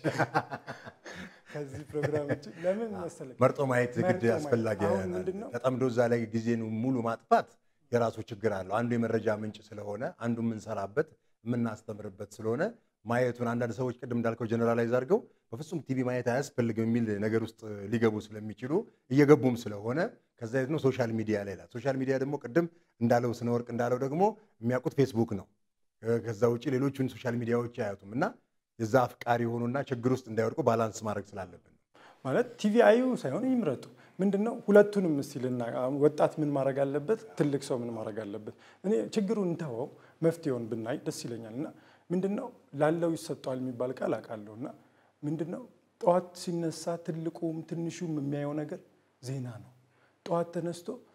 ከዚህ ፕሮግራም ውጭ ለምን መሰለኝ መርጦ ማየት ግድ መርጦ ማየት። አስፈላጊ አሁን ይሆናል? ምንድን ነው? ተጠምዶ እዛ ላይ ጊዜን ሙሉ ማጥፋት የራሱ ችግር አለው። አንዱ የመረጃ ምንጭ ስለሆነ አንዱ የምንሰራበት የምናስተምርበት ስለሆነ ማየቱን አንዳንድ ሰዎች ቅድም እንዳልከው ጀነራላይዝ አድርገው በፍጹም ቲቪ ማየት አያስፈልግም የሚል ነገር ውስጥ ሊገቡ ስለሚችሉ እየገቡም ስለሆነ ከዛ የት ነው ሶሻል ሚዲያ ላይ ላል ሶሻል ሚዲያ ደግሞ ቅድም እንዳለው ስነ ወርቅ እንዳለው ደግሞ የሚያውቁት ፌስቡክ ነው። ከዛ ውጭ ሌሎቹን ሶሻል ሚዲያዎች አያዩትም እና የዛ አፍቃሪ የሆኑና ችግር ውስጥ እንዳይወድቁ ባላንስ ማድረግ ስላለብን ነው። ማለት ቲቪ አዩ ሳይሆን ይምረጡ። ምንድን ነው ሁለቱንም እስቲልና ወጣት ምን ማድረግ አለበት፣ ትልቅ ሰው ምን ማድረግ አለበት። እኔ ችግሩን እንተወው መፍትሄውን ብናይ ደስ ይለኛል። እና ምንድን ነው ላለው ይሰጠዋል የሚባል ቃል አውቃለሁ። እና ምንድን ነው ጠዋት ሲነሳ ትልቁም ትንሹም የሚያየው ነገር ዜና ነው። ጠዋት ተነስቶ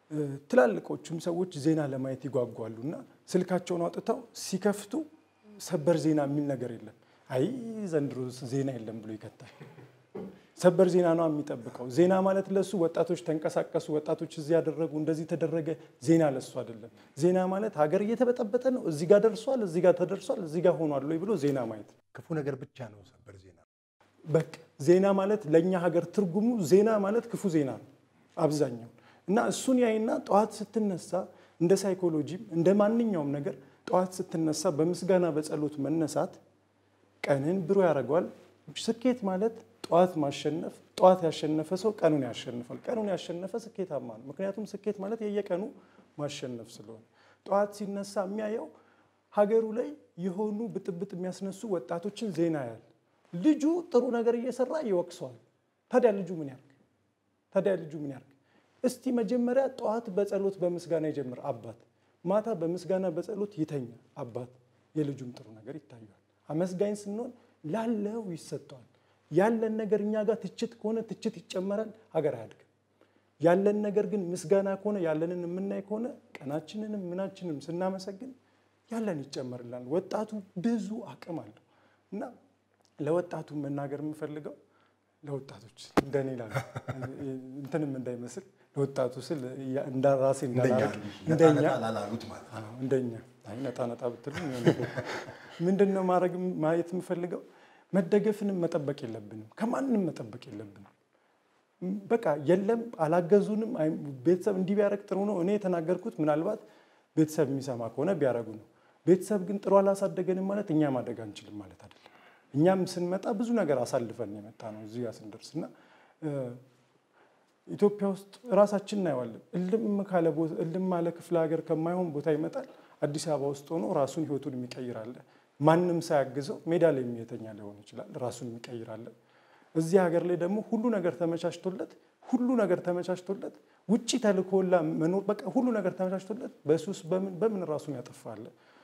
ትላልቆቹም ሰዎች ዜና ለማየት ይጓጓሉ እና ስልካቸውን አውጥተው ሲከፍቱ ሰበር ዜና የሚል ነገር የለም። አይ ዘንድሮ ዜና የለም ብሎ ይከታል። ሰበር ዜና ነው የሚጠብቀው። ዜና ማለት ለሱ ወጣቶች ተንቀሳቀሱ፣ ወጣቶች እዚህ ያደረጉ፣ እንደዚህ ተደረገ። ዜና ለሱ አይደለም። ዜና ማለት ሀገር እየተበጠበጠ ነው፣ እዚህ ጋር ደርሷል፣ እዚህ ጋር ተደርሷል፣ እዚህ ጋር ሆኗል ወይ ብሎ ዜና ማየት ክፉ ነገር ብቻ ነው ሰበር ዜና። በቃ ዜና ማለት ለእኛ ሀገር ትርጉሙ ዜና ማለት ክፉ ዜና ነው አብዛኛው እና እሱን ያይና ጠዋት ስትነሳ እንደ ሳይኮሎጂም እንደ ማንኛውም ነገር ጠዋት ስትነሳ በምስጋና በጸሎት መነሳት ቀንን ብሩህ ያደርገዋል። ስኬት ማለት ጠዋት ማሸነፍ፣ ጠዋት ያሸነፈ ሰው ቀኑን ያሸንፋል። ቀኑን ያሸነፈ ስኬታማ ነው። ምክንያቱም ስኬት ማለት የየቀኑ ማሸነፍ ስለሆነ ጠዋት ሲነሳ የሚያየው ሀገሩ ላይ የሆኑ ብጥብጥ የሚያስነሱ ወጣቶችን ዜና ያል ልጁ ጥሩ ነገር እየሰራ ይወቅሰዋል። ታዲያ ልጁ ምን ያርግ? ታዲያ ልጁ ምን ያርግ? እስቲ መጀመሪያ ጠዋት በጸሎት በምስጋና ይጀምር አባት፣ ማታ በምስጋና በጸሎት ይተኛ አባት። የልጁም ጥሩ ነገር ይታየዋል። አመስጋኝ ስንሆን ላለው ይሰጠዋል። ያለን ነገር እኛ ጋር ትችት ከሆነ ትችት ይጨመራል፣ ሀገር አያድግም። ያለን ነገር ግን ምስጋና ከሆነ ያለንን የምናይ ከሆነ ቀናችንንም ምናችንም ስናመሰግን ያለን ይጨመርላል። ወጣቱ ብዙ አቅም አለው እና ለወጣቱ መናገር የምፈልገው ለወጣቶች እንደኔ ላሉ እንትንም እንዳይመስል ለወጣቱ ስል እንደ ራሴ እንዳላረግ እንደኛ ላላሉት ማለት ነው። አዎ፣ እንደኛ አይ ነጣ ነጣ ብትሉ ምንድን ነው ማድረግ ማየት የምፈልገው መደገፍንም መጠበቅ የለብንም ከማንም መጠበቅ የለብንም። በቃ የለም አላገዙንም፣ አይ ቤተሰብ እንዲህ ቢያደርግ ጥሩ ነው። እኔ የተናገርኩት ምናልባት ቤተሰብ የሚሰማ ከሆነ ቢያደርጉ ነው። ቤተሰብ ግን ጥሩ አላሳደገንም ማለት እኛ ማደግ አንችልም ማለት አይደለም። እኛም ስንመጣ ብዙ ነገር አሳልፈን የመጣ ነው እዚህ ጋር ስንደርስ እና ኢትዮጵያ ውስጥ ራሳችን እናየዋለን። እልም ካለ ቦታ እልም አለ ክፍለ ሀገር ከማይሆን ቦታ ይመጣል። አዲስ አበባ ውስጥ ሆኖ ራሱን ህይወቱን የሚቀይር አለ። ማንም ሳያግዘው ሜዳ ላይ የሚተኛ ሊሆን ይችላል። ራሱን የሚቀይር አለ። እዚህ ሀገር ላይ ደግሞ ሁሉ ነገር ተመቻችቶለት ሁሉ ነገር ተመቻችቶለት ውጭ ተልኮላ መኖር በቃ ሁሉ ነገር ተመቻችቶለት በሱስ በምን በምን ራሱን ያጠፋለ።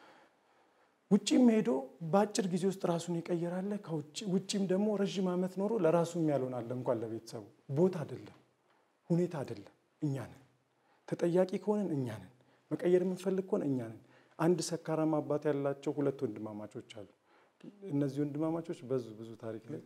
ውጭም ሄዶ በአጭር ጊዜ ውስጥ ራሱን ይቀይራለ። ውጭም ደግሞ ረዥም ዓመት ኖሮ ለራሱም ያልሆን አለ እንኳን ለቤተሰቡ ቦታ አይደለም ሁኔታ አይደለም። እኛ ነን ተጠያቂ ከሆነን እኛ ነን። መቀየር የምንፈልግ ከሆነ እኛ ነን። አንድ ሰካራም አባት ያላቸው ሁለት ወንድማማቾች አሉ። እነዚህ ወንድማማቾች በዙ ብዙ ታሪክ ላይ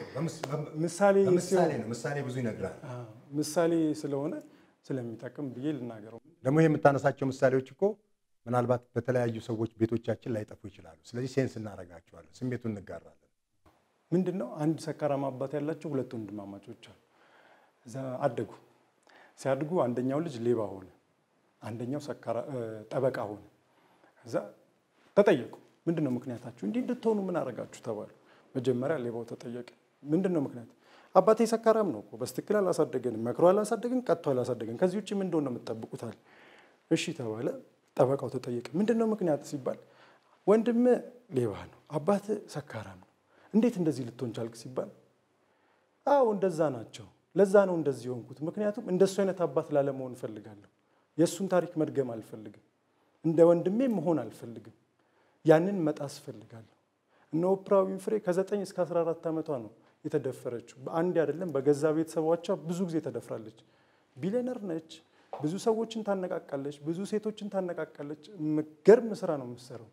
ምሳሌ በምሳሌ ነው። ምሳሌ ብዙ ይነግራል። አዎ፣ ምሳሌ ስለሆነ ስለሚጠቅም ብዬ ልናገረው። ደግሞ ይህ የምታነሳቸው ምሳሌዎች እኮ ምናልባት በተለያዩ ሰዎች ቤቶቻችን ላይጠፉ ይችላሉ። ስለዚህ ሴንስ እናደርጋቸዋለን፣ ስሜቱን እንጋራለን። ምንድን ነው አንድ ሰካራም አባት ያላቸው ሁለት ወንድማማቾች አሉ። እዛ አደጉ። ሲያድጉ አንደኛው ልጅ ሌባ ሆነ፣ አንደኛው ሰካራ ጠበቃ ሆነ። እዛ ተጠየቁ። ምንድን ነው ምክንያታችሁ? እንዲህ እንድትሆኑ ምን አደረጋችሁ ተባሉ። መጀመሪያ ሌባው ተጠየቀ። ምንድን ነው ምክንያት? አባቴ ሰካራም ነው እኮ በስትክክል አላሳደገንም፣ መክሮ አላሳደገን፣ ቀጥቶ አላሳደገን። ከዚህ ውጭ ምን እንደሆነ የምትጠብቁታል? እሺ ተባለ። ጠበቃው ተጠየቀ። ምንድን ነው ምክንያት ሲባል ወንድም ሌባ ነው፣ አባት ሰካራም ነው። እንዴት እንደዚህ ልትሆን ቻልክ ሲባል አዎ እንደዛ ናቸው ለዛ ነው እንደዚህ የሆንኩት። ምክንያቱም እንደሱ አይነት አባት ላለመሆን እፈልጋለሁ። የእሱን ታሪክ መድገም አልፈልግም። እንደ ወንድሜ መሆን አልፈልግም። ያንን መጣስ እፈልጋለሁ። እነ ኦፕራ ዊንፍሬ ከ9 እስከ 14 ዓመቷ ነው የተደፈረችው። በአንድ አይደለም በገዛ ቤተሰቦቿ ብዙ ጊዜ ተደፍራለች። ቢሊየነር ነች። ብዙ ሰዎችን ታነቃቃለች። ብዙ ሴቶችን ታነቃቃለች። ገርም ስራ ነው የምትሰራው።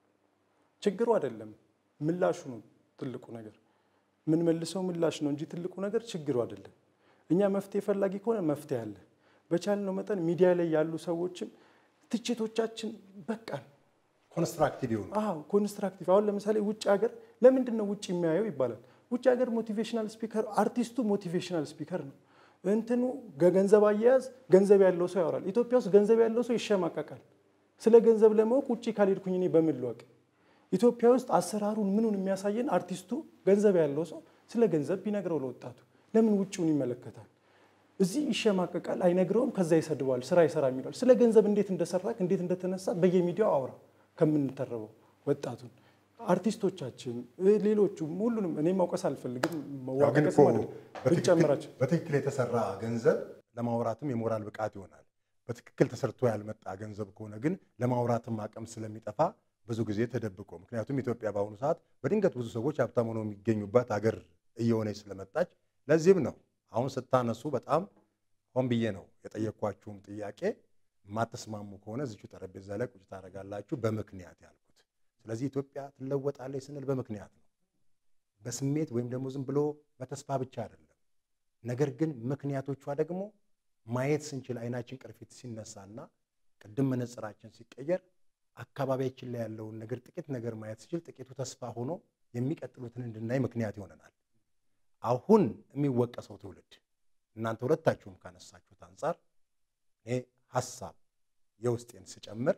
ችግሩ አይደለም ምላሹ ነው ትልቁ ነገር የምንመልሰው ምላሽ ነው እንጂ ትልቁ ነገር ችግሩ አይደለም። እኛ መፍትሄ ፈላጊ ከሆነ መፍትሄ አለ። በቻልነው መጠን ሚዲያ ላይ ያሉ ሰዎችም ትችቶቻችን በቃን። ኮንስትራክቲቭ የሆኑ አዎ ኮንስትራክቲቭ። አሁን ለምሳሌ ውጭ ሀገር ለምንድን ነው ውጭ የሚያየው ይባላል። ውጭ ሀገር ሞቲቬሽናል ስፒከር አርቲስቱ ሞቲቬሽናል ስፒከር ነው። እንትኑ ገንዘብ አያያዝ ገንዘብ ያለው ሰው ያወራል። ኢትዮጵያ ውስጥ ገንዘብ ያለው ሰው ይሸማቀቃል። ስለ ገንዘብ ለማወቅ ውጭ ካልሄድኩኝ እኔ በምን ልወቅ? ኢትዮጵያ ውስጥ አሰራሩን ምኑን የሚያሳየን አርቲስቱ ገንዘብ ያለው ሰው ስለ ገንዘብ ቢነግረው ለወጣቱ ለምን ውጭውን ይመለከታል? እዚህ ይሸማቀቃል፣ አይነግረውም፣ ከዛ ይሰድበዋል፣ ስራ ይሰራ የሚለዋል። ስለ ገንዘብ እንዴት እንደሰራክ እንዴት እንደተነሳ በየሚዲያው አውራ ከምንተረበው ወጣቱን አርቲስቶቻችን፣ ሌሎቹም ሁሉንም እኔ ማውቀስ አልፈልግም። ያው ግን መዋቀስ እኮ ማለት ነው። በትክክል- ብንጨምራቸው በትክክል የተሰራ ገንዘብ ለማውራትም የሞራል ብቃት ይሆናል። በትክክል ተሰርቶ ያልመጣ ገንዘብ ከሆነ ግን ለማውራትም አቅም ስለሚጠፋ ብዙ ጊዜ ተደብቆ፣ ምክንያቱም ኢትዮጵያ በአሁኑ ሰዓት በድንገት ብዙ ሰዎች ሀብታም ሆነው የሚገኙባት ሀገር እየሆነች ስለመጣች ለዚህም ነው አሁን ስታነሱ በጣም ሆን ብዬ ነው የጠየኳችሁም ጥያቄ የማትስማሙ ከሆነ እዚቹ ጠረጴዛ ላይ ቁጭ ታደርጋላችሁ በምክንያት ያልኩት። ስለዚህ ኢትዮጵያ ትለወጣለች ስንል በምክንያት ነው፣ በስሜት ወይም ደግሞ ዝም ብሎ በተስፋ ብቻ አይደለም። ነገር ግን ምክንያቶቿ ደግሞ ማየት ስንችል አይናችን ቅርፊት ሲነሳና ቅድም መነጽራችን ሲቀየር አካባቢያችን ላይ ያለውን ነገር ጥቂት ነገር ማየት ሲችል ጥቂቱ ተስፋ ሆኖ የሚቀጥሉትን እንድናይ ምክንያት ይሆነናል። አሁን የሚወቀሰው ትውልድ እናንተ ሁለታችሁም ካነሳችሁት አንጻር እኔ ሀሳብ የውስጤን ስጨምር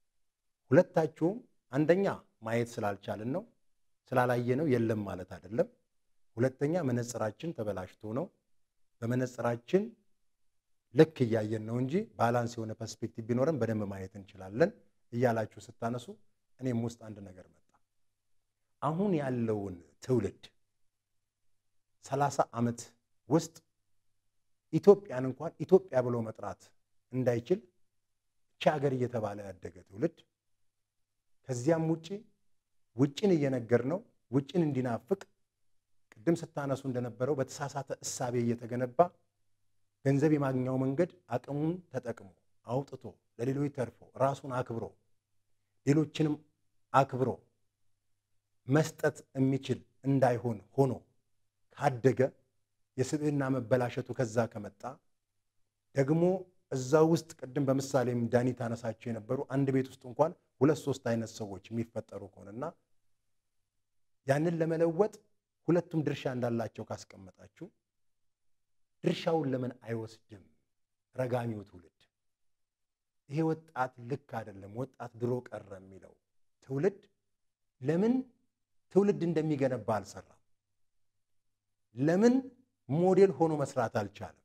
ሁለታችሁም አንደኛ ማየት ስላልቻልን ነው፣ ስላላየ ነው የለም ማለት አይደለም። ሁለተኛ መነጽራችን ተበላሽቶ ነው። በመነጽራችን ልክ እያየን ነው እንጂ ባላንስ የሆነ ፐርስፔክቲቭ ቢኖረን በደንብ ማየት እንችላለን እያላችሁ ስታነሱ እኔም ውስጥ አንድ ነገር መጣ። አሁን ያለውን ትውልድ ሰላሳ ዓመት ውስጥ ኢትዮጵያን እንኳን ኢትዮጵያ ብሎ መጥራት እንዳይችል እቺ ሀገር እየተባለ ያደገ ትውልድ ከዚያም ውጭ ውጭን እየነገር ነው ውጭን እንዲናፍቅ ቅድም ስታነሱ እንደነበረው በተሳሳተ እሳቤ እየተገነባ ገንዘብ የማግኛው መንገድ አቅሙን ተጠቅሞ አውጥቶ ለሌሎች ተርፎ ራሱን አክብሮ ሌሎችንም አክብሮ መስጠት የሚችል እንዳይሆን ሆኖ ካደገ የስብዕና መበላሸቱ ከዛ ከመጣ ደግሞ እዛ ውስጥ ቅድም በምሳሌም ዳኒ ታነሳቸው የነበሩ አንድ ቤት ውስጥ እንኳን ሁለት ሶስት አይነት ሰዎች የሚፈጠሩ ከሆነና ያንን ለመለወጥ ሁለቱም ድርሻ እንዳላቸው ካስቀመጣችሁ ድርሻውን ለምን አይወስድም ረጋሚው ትውልድ? ይሄ ወጣት ልክ አይደለም፣ ወጣት ድሮ ቀረ የሚለው ትውልድ ለምን ትውልድ እንደሚገነባ አልሰራም? ለምን ሞዴል ሆኖ መስራት አልቻለም?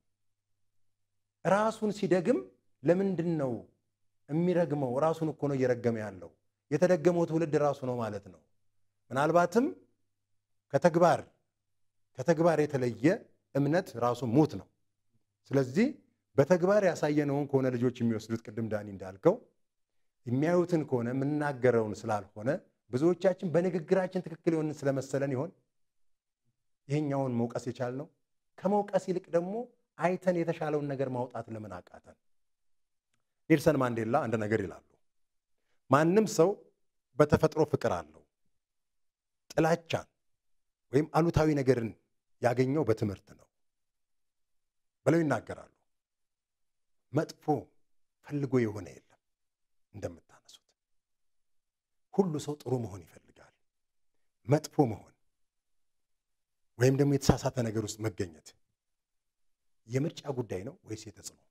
ራሱን ሲደግም ለምንድን ነው የሚረግመው? ራሱን እኮ ነው እየረገመ ያለው። የተደገመው ትውልድ ራሱ ነው ማለት ነው። ምናልባትም ከተግባር ከተግባር የተለየ እምነት ራሱ ሙት ነው። ስለዚህ በተግባር ያሳየነውን ከሆነ ልጆች የሚወስዱት ቅድም ዳኒ እንዳልከው የሚያዩትን ከሆነ የምናገረውን ስላልሆነ ብዙዎቻችን በንግግራችን ትክክል የሆንን ስለመሰለን ይሆን ይሄኛውን መውቀስ የቻልነው? ከመውቀስ ይልቅ ደግሞ አይተን የተሻለውን ነገር ማውጣት ለምን አቃተን? ኔልሰን ማንዴላ አንድ ነገር ይላሉ። ማንም ሰው በተፈጥሮ ፍቅር አለው። ጥላቻን ወይም አሉታዊ ነገርን ያገኘው በትምህርት ነው ብለው ይናገራሉ። መጥፎ ፈልጎ የሆነ የለም። እንደምታነሱት ሁሉ ሰው ጥሩ መሆን ይፈልጋል። መጥፎ መሆን ወይም ደግሞ የተሳሳተ ነገር ውስጥ መገኘት የምርጫ ጉዳይ ነው ወይስ የተጽዕኖ?